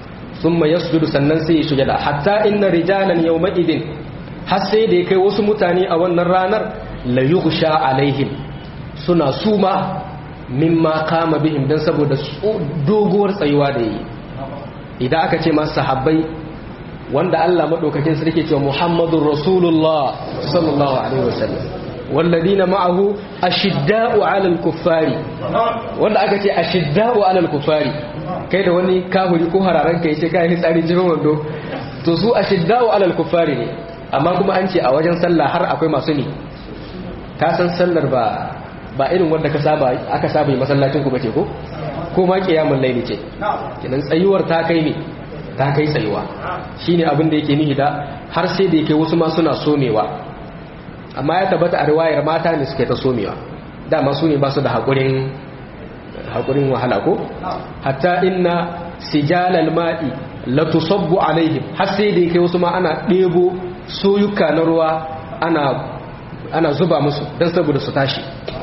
thumma yasjudu sannan sai ya sujada hatta inna rijalan yawma idin har sai da ya kai wasu mutane a wannan ranar la yughsha alaihim suna suma mimma kama bihim dan saboda doguwar tsayuwa da yi idan aka ce masu sahabbai wanda Allah madaukakin sarki cewa Muhammadur Rasulullah sallallahu alaihi wasallam walladina ma'ahu ashidda'u 'alal kuffari wanda aka ce ashidda'u 'alal kuffari kai da wani kahuri ko hararan kai ce kai tsari jirin wando to su ashidda'u 'alal kuffari ne amma kuma an ce a wajen sallah har akwai masu ne ka san sallar ba ba irin wanda ka saba aka saba yi masallacin ku bace ko ko ma kiyamul laili ce kinan tsayuwar ta kai ne ta kai tsayuwa shine abin da yake nihi da har sai da yake wasu ma suna somewa amma ya tabbata a riwayar mata ne suke ta somewa dama su ne ba su da haƙurin haƙurin wahala ko hatta inna sijalal ma'i la tusabbu alaihim har sai da yake wasu ma ana ɗebo soyuka na ruwa ana ana zuba musu don saboda su tashi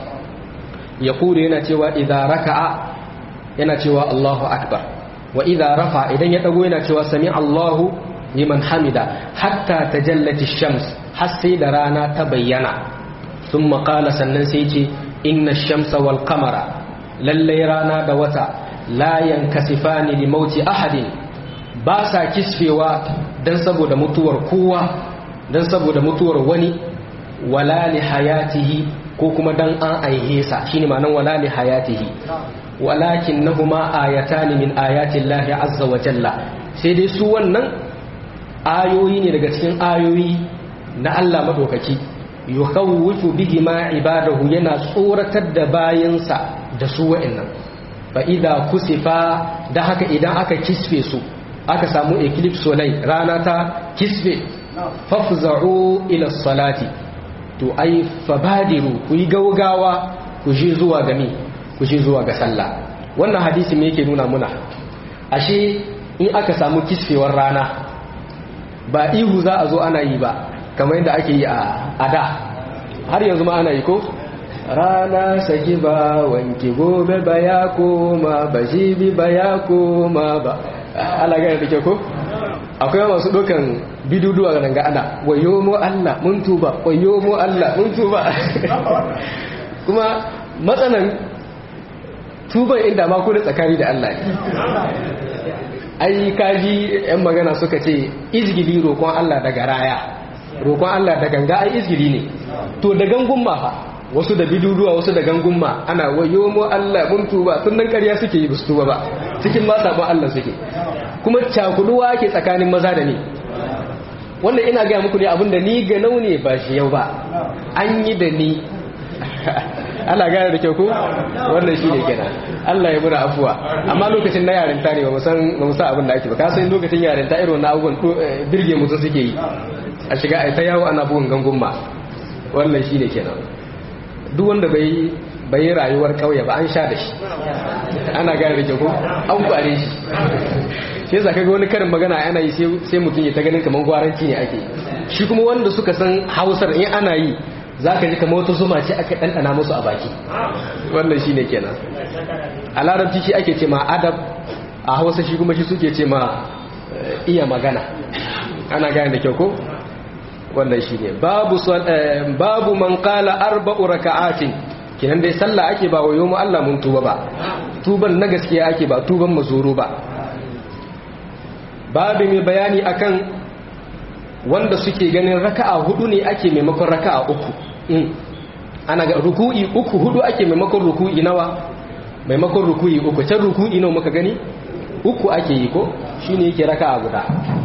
ya kure yana cewa idza raka'a yana cewa Allahu akbar wa idza rafa idan ya dago yana cewa sami Allahu liman hamida hatta tajallati shams har sai da rana ta bayyana thumma qala sannan sai ce inna shamsa wal qamara lalle rana da wata la yankasifani li mauti ahadin ba sa kisfewa dan saboda mutuwar kowa dan saboda mutuwar wani wala li hayatihi ko kuma dan an aihe sa shine ma'anar wala li hayatihi walakinnahuma ayatani min ayati llahi azza wa jalla sai dai su wannan ayoyi ne daga cikin ayoyi na Allah madaukaki yukhawwifu bihi ma ibadahu yana tsoratar da bayansa da su wa'annan fa idza kusifa da haka idan aka kisfe su aka samu eclipse solar rana ta kisfe fafza'u ila salati to ai fabadiru ku yi gaugawa ku je zuwa ga mi ku je zuwa ga sallah wannan hadisi me yake nuna muna ashe in aka samu kisfewar rana ba ihu za a zo ana yi ba kamar yadda ake yi a da har yanzu ma ana yi ko rana saki ba wanke gobe ba ya koma ba jibi ba ya koma ba ala gane da ke ko akwai masu dokan biduduwa ga ga ana wayo mu Allah mun tuba wayo mu Allah mun tuba kuma matsanan tuban inda ma ku da tsakani da Allah ne ai kaji yan magana suka ce izgili roƙon Allah daga raya roƙon Allah da ganga ai izgili ne to da gangun ma fa wasu da biduduwa wasu da gangun ma ana wayo mu Allah mun tuba tun nan ƙarya suke yi su tuba ba cikin ma sabon Allah suke kuma cakuduwa ke tsakanin maza da ni wannan ina gaya muku ne abinda ni ga ne ba shi yau ba an yi da ni Allah gane da kyau ko wannan shi ne kenan Allah ya mura afuwa amma lokacin na yarinta ne ba mu san abin da ake ba ka san lokacin yarinta irin wannan abubuwan birge mutum suke yi a shiga a ta yawo ana bugun gangun ma wannan shi ne kenan duk wanda bai bai rayuwar kauye ba an sha da shi ana gane da kyau ko an kware shi shi yasa kaga wani karin magana ana yi sai mutum ya ta ganin kamar gwaranci ne ake shi kuma wanda suka san hausar in ana yi za ka ji kamar wata zuma ce aka ɗanɗana musu a baki wannan shi ne kenan a larabci shi ake ce ma adab a hausa shi kuma shi suke ce ma iya magana ana gane da kyau ko wannan shi ne babu man kala arba'u raka'atin kinan dai sallah ake ba wayo mu Allah mun tuba ba tuban na gaskiya ake ba tuban mazuru ba babu mai bayani akan wanda suke ganin raka'a hudu ne ake maimakon raka'a uku ana ga ruku'i uku hudu ake maimakon ruku'i nawa maimakon ruku'i uku can ruku'i nawa muka gani uku ake yi ko shine yake raka'a guda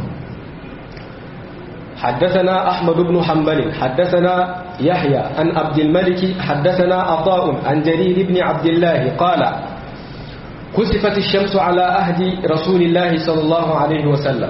حدثنا أحمد بن حنبل حدثنا يحيى عن عبد الملك حدثنا عطاء عن جرير بن عبد الله قال كسفت الشمس على أهد رسول الله صلى الله عليه وسلم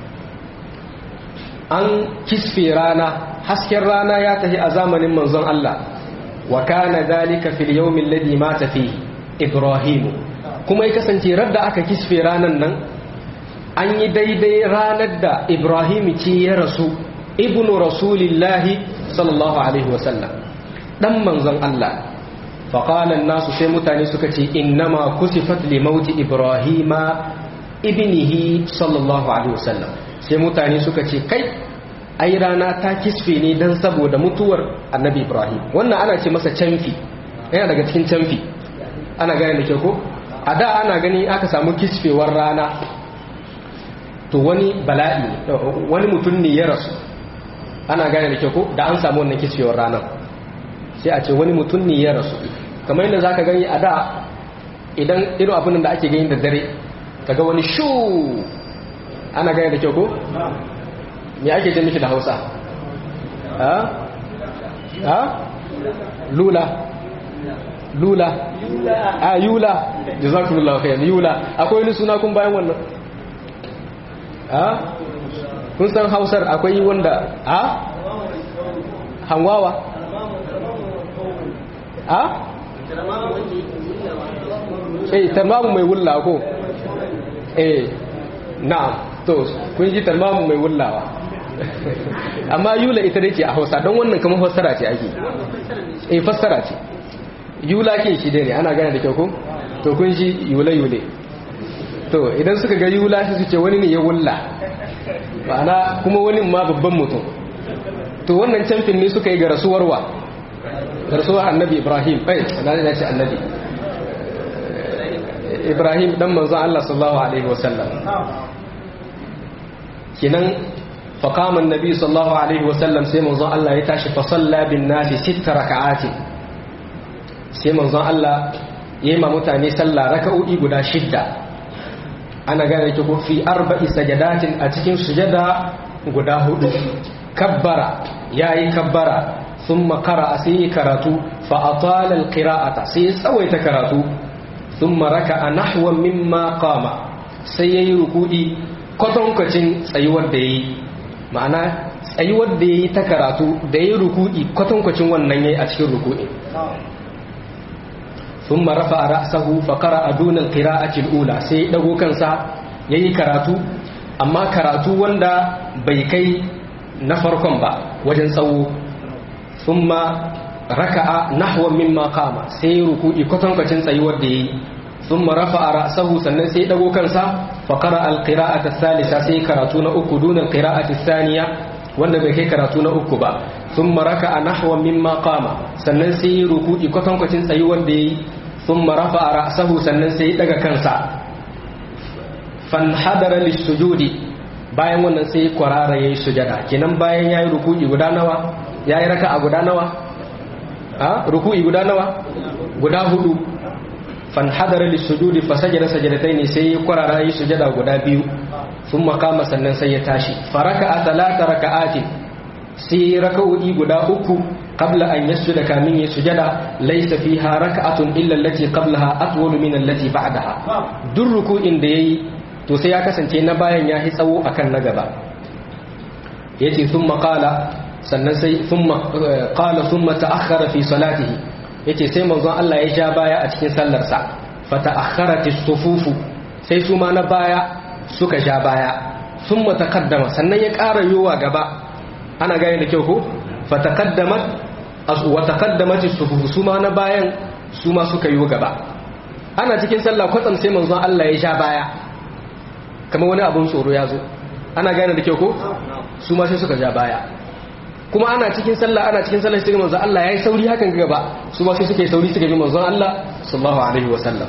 an kisfe rana hasken rana ya tafi a zamanin manzon Allah wa kana dalika fil yawmin ladhi mata fihi ibrahim kuma ya kasance radda aka kisfe ranan nan an yi daidai ranar da ibrahim ce ya rasu ibnu rasulillahi sallallahu alaihi wasallam dan manzon Allah faƙalan nasu sai mutane suka ce innama kusifat li mauti ibrahima ibnihi sallallahu alaihi wasallam sai mutane suka ce kai ai rana ta kisfe ne dan saboda mutuwar annabi ibrahim wannan ana ce masa canfi yana daga cikin canfi ana gane da ke ko a da ana gani aka samu kisfewar rana to wani bala'i wani mutum ne ya rasu ana gane da ke ko da an samu wannan kisfewar ranar sai a ce wani mutum ne ya rasu kamar yadda za ka gani a da idan irin abin da ake gani da dare kaga wani shu ana gane da kyau ko? me ake ce miki da hausa? ha? ha? lula lula a yula jazakumullahu khairan yula akwai wani suna kun bayan wannan ha? kun san hausar akwai wanda ha? hanwawa ha? eh tamamu mai wulla ko eh na'am to kun ji tamamu mai wullawa amma yula ita dake a Hausa don wannan kamar fassara ce ake eh fassara ce yula ke shi dai ne ana gane da kyau ko to kun ji yule yule to idan suka ga yula shi su ce wani ne ya wulla ma'ana kuma wani ma babban mutum to wannan camfin ne suka yi ga rasuwar wa ga rasuwar annabi ibrahim ai na ce annabi ibrahim dan manzon Allah sallallahu alaihi wasallam kinan faqama annabi sallallahu alaihi wasallam sai manzon Allah ya tashi fa salla bin nasi sitta raka'ati sai manzon Allah yayi ma mutane sallah raka'o'i guda shidda ana gane ki ko fi arba'i sajadatin a cikin sujada guda hudu kabbara yayi kabbara thumma qara'a sai karatu fa atala alqira'ata sai tsawaita karatu ثم ركع نحو مما قام sai yayi ruku'i kwatankwacin tsayuwar da yayi ma'ana tsayuwar da yayi ta karatu da yayi ruku'i kwatankwacin wannan yayi a cikin ruku'i thumma rafa'a ra'sahu fa qara'a duna al-qira'ati al-ula sai dago kansa yayi karatu amma karatu wanda bai kai na farkon ba wajen tsawo thumma raka'a nahwa mimma qama sai ruku'i kwatankwacin tsayuwar da yayi thumma rafa'a ra'sahu sannan sai dago kansa fa qara'a al-qira'ata ath-thalitha sai karatu na uku duna al-qira'ati ath-thaniya wanda bai kai karatu na uku ba thumma raka'a nahwa mimma qama sannan sai ruku'i kwatankwacin tsayuwar da yayi thumma rafa'a ra'sahu sannan sai daga kansa fanhadara lis-sujudi bayan wannan sai kwarara yayi sujada kenan bayan yayi ruku'i guda nawa yayi raka'a guda nawa a ruku'i guda nawa guda hudu fanhadara lisujudi fasajada sajadataini sai ya kwarara yi sujada guda biyu sun makama sannan sai ya tashi faraka a talata raka'atin sai raka'o'i guda uku qabla an yasjuda kamin ya sujada laysa fiha raka'atun illa allati qablaha atwalu min allati ba'daha duk ruku'in da yayi to sai ya kasance na bayan ya hi tsawo akan na gaba yace thumma qala sannan sai qala thumma ta'akhkhara fi salatihi yace sai manzon Allah ya ja baya a cikin sallarsa fa ta'akhkharat as-sufufu sai su ma na baya suka ja baya thumma taqaddama sannan ya ƙara yowa gaba ana gane da kyau ko fa taqaddamat wa taqaddamat as-sufufu su ma na bayan su ma suka yi gaba ana cikin sallah kwatsam sai manzon Allah ya ja baya kamar wani abun tsoro ya zo ana gane da kyau ko su ma sai suka ja baya kuma ana cikin sallah ana cikin sallah sai manzon Allah yayi sauri hakan gaba su ba sai suka yi sauri suka bi manzon Allah sallallahu alaihi wa sallam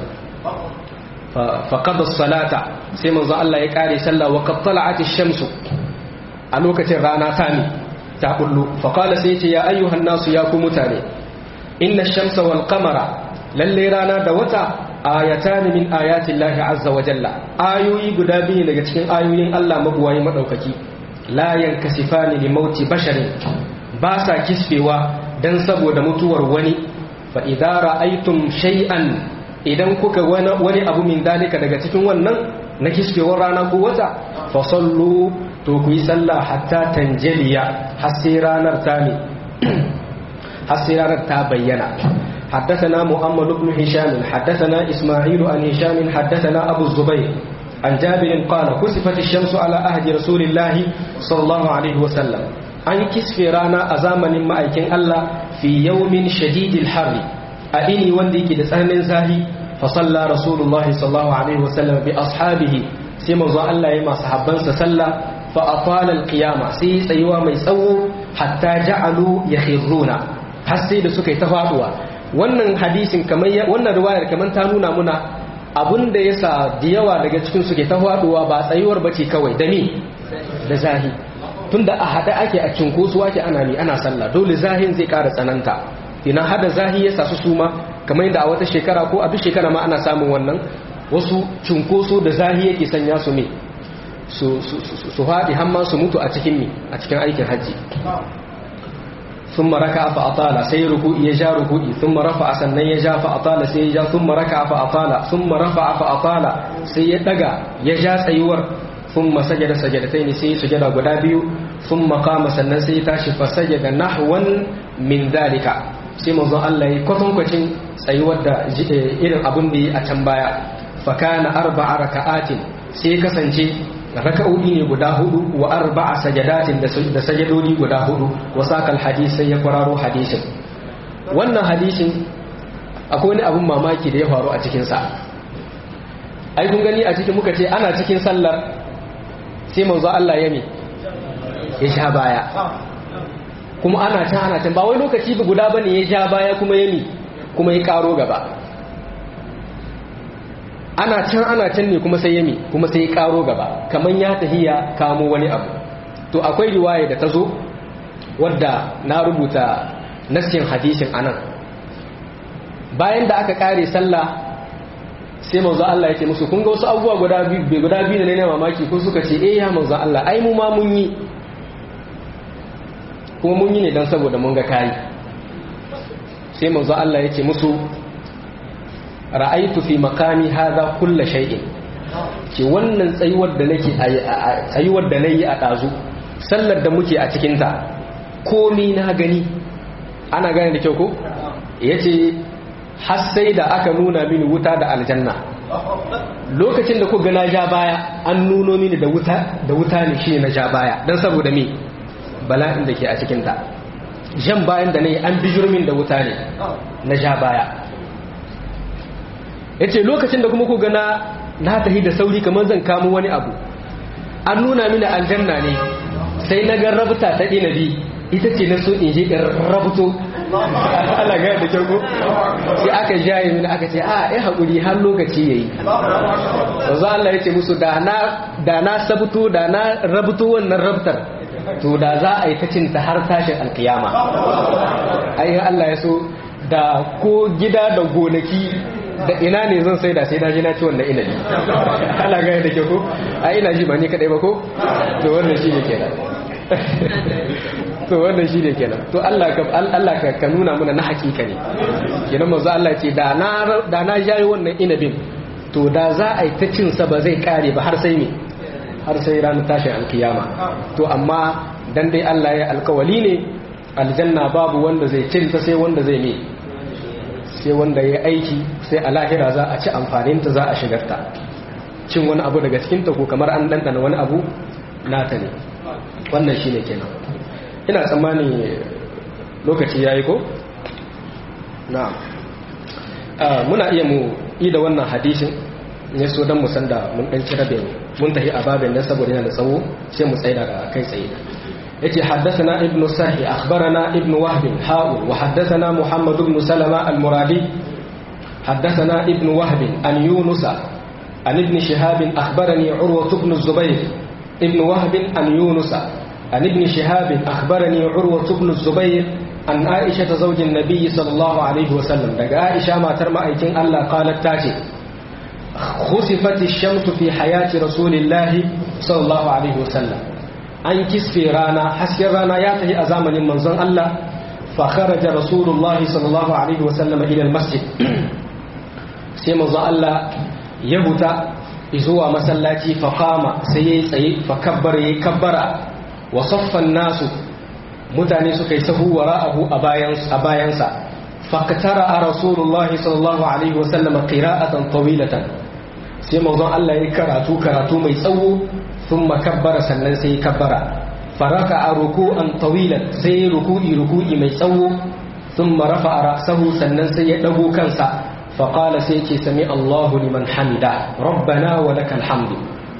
fa qada salata sai manzon Allah ya kare sallah wa qad tala'at ash-shamsu a lokacin rana ta ne ta kullu fa qala sai ce ya ayyuhan nasu ya ku mutane inna ash-shamsa wal qamara lalle rana da wata ayatan min ayati Allah azza wa jalla ayoyi guda biyu daga cikin ayoyin Allah mabuwayi madaukaki la yankasifani li mauti basharin ba sa kisfewa dan saboda mutuwar wani fa idza ra'aytum shay'an idan kuka wani abu min dalika daga cikin wannan na kisfewar rana ko wata fa sallu to ku yi sallah hatta tanjaliya har sai ranar ta ne har sai ranar ta bayyana حدثنا محمد بن هشام حدثنا إسماعيل عن هشام حدثنا أبو الزبير عن جابر قال كسفت الشمس على أهد رسول الله صلى الله عليه وسلم عن كسف رانا أزامن ما أيكن الله في يوم شديد الحر أئني وندي كده سهل زاهي فصلى رسول الله صلى الله عليه وسلم بأصحابه sai manzo Allah ya masa habbansa sallah fa atala alqiyama sai tsayuwa mai tsawo hatta ja'alu yakhiruna har sai da suka yi ta faduwa wannan hadisin kamar wannan riwayar kamar ta nuna muna abun da yasa da yawa daga cikin su ke ta faduwa ba tsayuwar bace kawai da ni da zahi tunda a hada ake a cinkoso ake ana ni ana sallah dole zahin zai ƙara tsananta ina hada zahi ya sasu suma kamar yadda a wata shekara ko a duk shekara ma ana samun wannan wasu cunkoso da zahi yake sanya su ne su haɗi hamma su mutu a cikin mi a cikin aikin hajji sun maraka fa atala sai ruku'i ya ja ruku'i sun marafa sannan ya ja fa atala sai ya ja sun maraka fa atala sun marafa fa atala sai ya daga ya ja tsayuwar sun masajada sajadatai ne sai sujada guda biyu sun makama sannan sai ya tashi fa sajada nahwan min dalika sai manzon Allah ya kwatankwacin tsayuwar da irin abin da yi a can baya fakana arba'a raka'atin sai kasance raka'o'i ne guda hudu wa arba'a sajadatin da sajadodi guda hudu wa sakal hadis sai ya kwararo hadisin wannan hadisin akwai wani abin mamaki da ya faru a cikin sa ai kun gani a cikin muka ce ana cikin sallar sai manzo Allah ya mi ya sha baya kuma ana can ana can ba wai lokaci guda bane ya sha baya kuma ya mi kuma ya karo gaba ana can ana can ne kuma sai yami kuma sai ya karo gaba kaman ya tahiya kamo wani abu to akwai riwaya da ta zo wadda na rubuta nassin hadisin anan bayan da aka kare sallah sai manzo Allah yake musu kun ga wasu abubuwa guda biyu guda biyu ne na mamaki ko suka ce eh ya manzo Allah ai mu ma mun yi kuma mun yi ne dan saboda mun ga kai sai manzo Allah yake musu ra'aitu fi makami hadha kulla shay'in ce wannan tsayuwar da nake tsayuwar da nayi a dazu sallar da muke a cikin ta komi na gani ana gane da kyau ko yace har sai da aka nuna mini wuta da aljanna lokacin da ku ga na ja baya an nuno mini da wuta da wuta ne shine na ja baya dan saboda me bala'in da ke a cikin ta jan bayan da nayi an bijirmin da wuta ne na ja baya ya ce lokacin da kuma ku gana na tahi da sauri kamar zan kamo wani abu an nuna mini aljanna ne sai na ga rabuta ta inabi ita ce na so in je in rabuto ala gaya da kyau sai aka jaye mini aka ce a ya haƙuri har lokaci ya yi wanzu Allah ya ce musu da na sabuto da na rabuto wannan rabtar to da za a yi ta cinta har tashin alkiyama ayin Allah ya so da ko gida da gonaki da ina ne zan sai da sai na ji na ci wannan inabi ala gaya da ke ko a ina ji ba ni kadai ba ko to wannan shi ne kenan to wannan shi ne kenan to Allah ka Allah ka ka nuna mana na hakika ne kenan manzo Allah ce da na da na jayi wannan inabin to da za a yi ta cin sa ba zai kare ba har sai me har sai ranar tashin alkiyama to amma dan dai Allah ya alkawali ne aljanna babu wanda zai cin ta sai wanda zai ne sai wanda ya aiki sai a lahira za a ci amfaninta za a shigarta cin wani abu daga cikinta ko kamar an ɗanɗana wani abu nata ne wannan shi ne kenan ina tsammani lokaci ya yi ko? na muna iya mu yi da wannan hadishin ne so don musan da mun ɗanci rabin mun tafi a babin nan saboda yana da tsawo sai mu tsaida da kai tsaye yace haddathana ibn sahi akhbarana ibn wahb ha'u wa haddathana muhammad ibn salama al-muradi haddathana ibn wahb an yunus an ibn shihab akhbarani urwa ibn zubayr ibn wahb an yunus an ibn shihab akhbarani urwa ibn zubayr an aisha zawj an-nabi sallallahu alaihi wa sallam daga aisha matar ma'aikin Allah qalat tace خسفت الشمس في حياة رسول الله صلى الله عليه وسلم an kisfe rana hasken rana ya tafi a zamanin manzon Allah fa kharaja rasulullahi sallallahu alaihi wa sallam ila almasjid sai manzon Allah ya huta zuwa masallaci fa qama sai yayi tsaye fa kabbara yayi kabbara wa saffan nasu mutane suka yi sahu wara'ahu a bayan a bayansa fa katara rasulullahi sallallahu alaihi wa sallam qira'atan tawilatan sai manzon Allah ya karatu karatu mai tsawo ثم كبر sannan sai kabbara faraka a ruku'an tawilan sai ruku'i ruku'i mai tsawo thumma rafa'a ra'sahu sannan sai ya dago kansa fa qala sai ce sami Allahu liman hamida rabbana wa lakal hamdu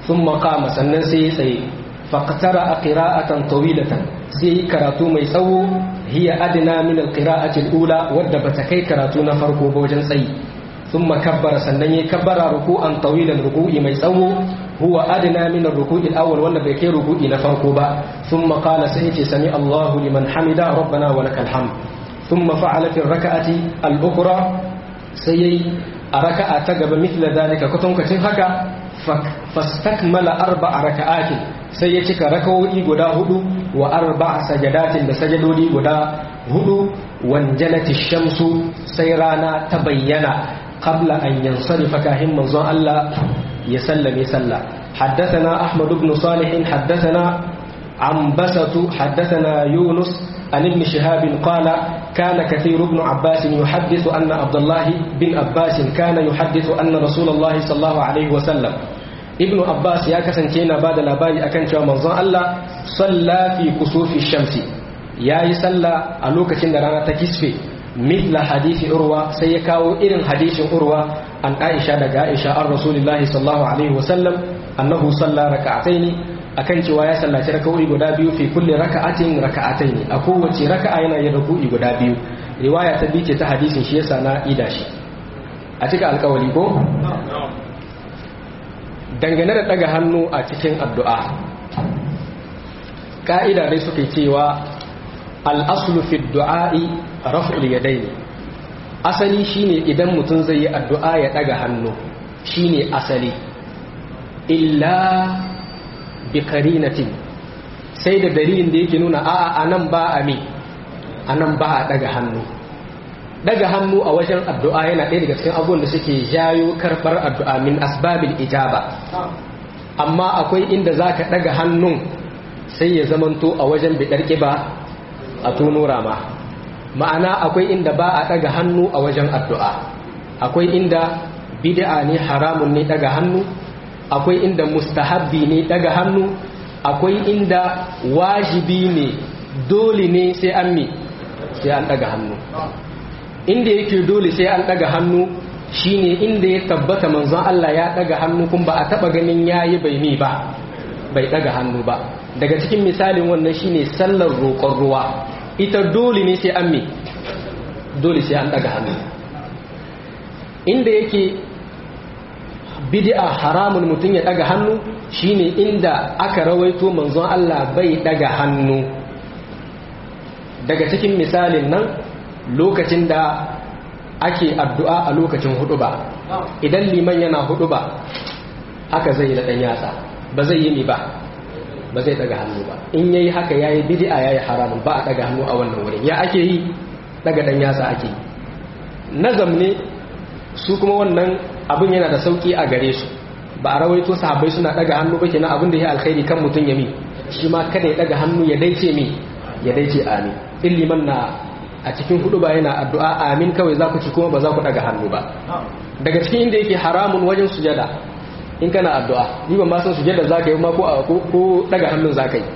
thumma qama sannan sai ya tsaye faqtara qira'atan tawilatan sai karatu mai tsawo hiya adna min alqira'ati alula wadda bata kai karatu na farko ba wajen tsayi thumma kabbara sannan yayi kabbara ruku'an tawilan ruku'i mai tsawo huwa adna min arruku'i alawwal wanda bai kai ruku'i na farko ba thumma qala sai ce sami Allahu liman hamida rabbana wa lakal hamd thumma fa'ala fi rak'ati al-ukhra sai a raka'a ta gaba mithla dalika kutunkacin haka fastakmala arba'a raka'atin sai ya cika rakawoyi guda hudu wa arba'a sajadatin da sajadodi guda hudu wanjalati shamsu sai rana ta bayyana qabla an yansarifa kahin manzon Allah ya sallame sallah حدثنا أحمد بن صالح حدثنا عنبسة حدثنا يونس عن ابن شهاب قال كان كثير بن عباس يحدث أن عبد الله بن عباس كان يحدث أن رسول الله صلى الله عليه وسلم ابن عباس يا كسنتينا بعد labari akan cewa manzon Allah salla fi kusufi shamsi yayi salla a lokacin da rana ta kisfe mithla hadisi urwa sai ya kawo irin hadisin urwa an Aisha daga Aisha an Rasulullahi sallallahu alaihi wasallam annahu salla raka'ataini akan cewa ya sallaci raka'o'i guda biyu fi kulli raka'atin raka'ataini a kowace raka'a yana yin ruku'i guda biyu riwaya ta bice ta hadisin shi yasa na ida shi a cika alkawari ko dangane da daga hannu a cikin addu'a ka'ida dai suke cewa al'aslu fi du'a'i raf'ul yadaini asali shine idan mutum zai yi addu'a ya daga hannu shine asali illa bi karinatin sai da dalilin da yake nuna a'a anan ba a mi anan ba a daga hannu daga hannu a wajen addu'a yana ɗaya daga cikin abubuwan da suke jayo karɓar addu'a min asbabil ijaba amma akwai inda za ka daga hannun sai ya zamanto a wajen biɗar ƙiba a tono rama ma'ana akwai inda ba a daga hannu a wajen addu'a akwai inda bid'a ne haramun ne daga hannu akwai inda mustahabbi ne daga hannu akwai inda wajibi ne dole ne sai an mi sai an daga hannu inda yake dole sai an daga hannu shine inda ya tabbata manzon Allah ya daga hannu kun ba a taba ganin yayi bai mi ba bai daga hannu ba daga cikin misalin wannan shine sallar roƙon ruwa ita dole ne sai an mi dole sai an daga hannu inda yake bid'a haramun mutum ya daga hannu shine inda aka rawaito manzon Allah bai daga hannu daga cikin misalin nan lokacin da ake addu'a a lokacin hudu ba idan liman yana hudu ba haka zai da dan yatsa ba zai yi ni ba ba zai daga hannu ba in yayi haka yayi bid'a yayi haramun ba a daga hannu a wannan wurin ya ake yi daga dan yatsa ake nazam ne su kuma wannan abin yana da sauki a gare su ba a rawaito sahabbai suna daga hannu ba kenan abin da ya alkhairi kan mutum ya mi shi ma kada ya daga hannu ya daice mi ya daice amin in liman na a cikin hudu ba yana addu'a amin kawai za ku ci kuma ba za ku daga hannu ba daga cikin inda yake haramun wajen sujada in kana addu'a ni ban ma san sujada za ka yi ma ko ko daga hannun za ka yi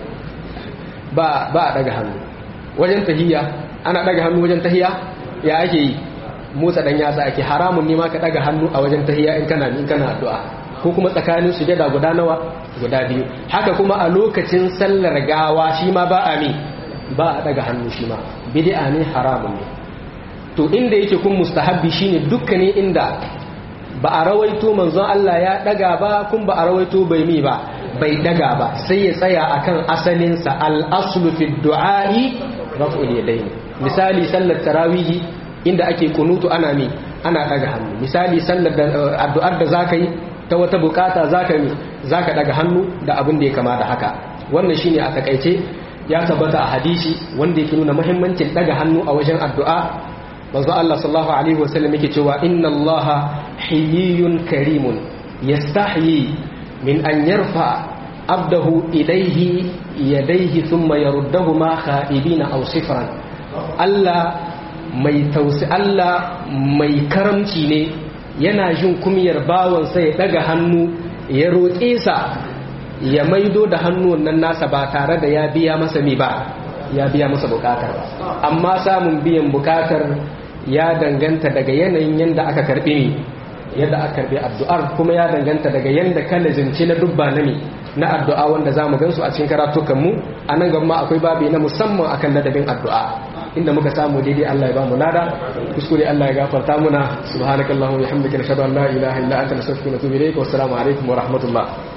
ba ba a daga hannu wajen tahiyya ana daga hannu wajen tahiyya ya ake yi motsa dan yatsa ake haramun ne ma ka daga hannu a wajen tahiyya in kana in kana addu'a ko kuma tsakanin sujada guda nawa guda biyu haka kuma a lokacin sallar gawa shi ma ba a mi ba a daga hannu shi ma bid'a ne haramun ne to inda yake kun mustahabbi shine dukkanin inda ba a rawaito manzon Allah ya daga ba kun ba a rawaito bai mi ba bai daga ba sai ya tsaya akan asalin sa al-aslu fi du'a'i raf'ul yadayn misali sallar tarawihi inda ake kunutu ana mi ana daga hannu misali sallar da addu'ar da zaka yi ta wata bukata zaka mi zaka daga hannu da abin da ya kama da haka wannan shine a takaice ya tabbata a hadisi wanda yake nuna muhimmancin daga hannu a wajen addu'a manzo Allah sallallahu alaihi wasallam yake cewa inna Allah hiyyun karimun yastahyi min an yarfa abdahu ilayhi yadayhi thumma yaruddahuma khaibina aw sifran Allah mai tausi Allah mai karamci ne yana jin kumiyar bawansa ya daga hannu ya roƙe sa ya maido da hannun nan nasa ba tare da ya biya masa mi ba ya biya masa bukatar ba amma samun biyan bukatar ya danganta daga yanayin yadda aka karbi ni yadda aka karbi addu'ar kuma ya danganta daga yanda ka lazimci na dubba na na addu'a wanda zamu gansu a cikin karatukan mu anan gaba akwai babi na musamman akan ladabin addu'a inda muka samu daidai Allah ya ba mu lada kuskure Allah ya gafarta muna subhanakallahumma wa bihamdika nashhadu an la ilaha illa anta nastaghfiruka wa natubu ilayk wa assalamu alaikum wa rahmatullah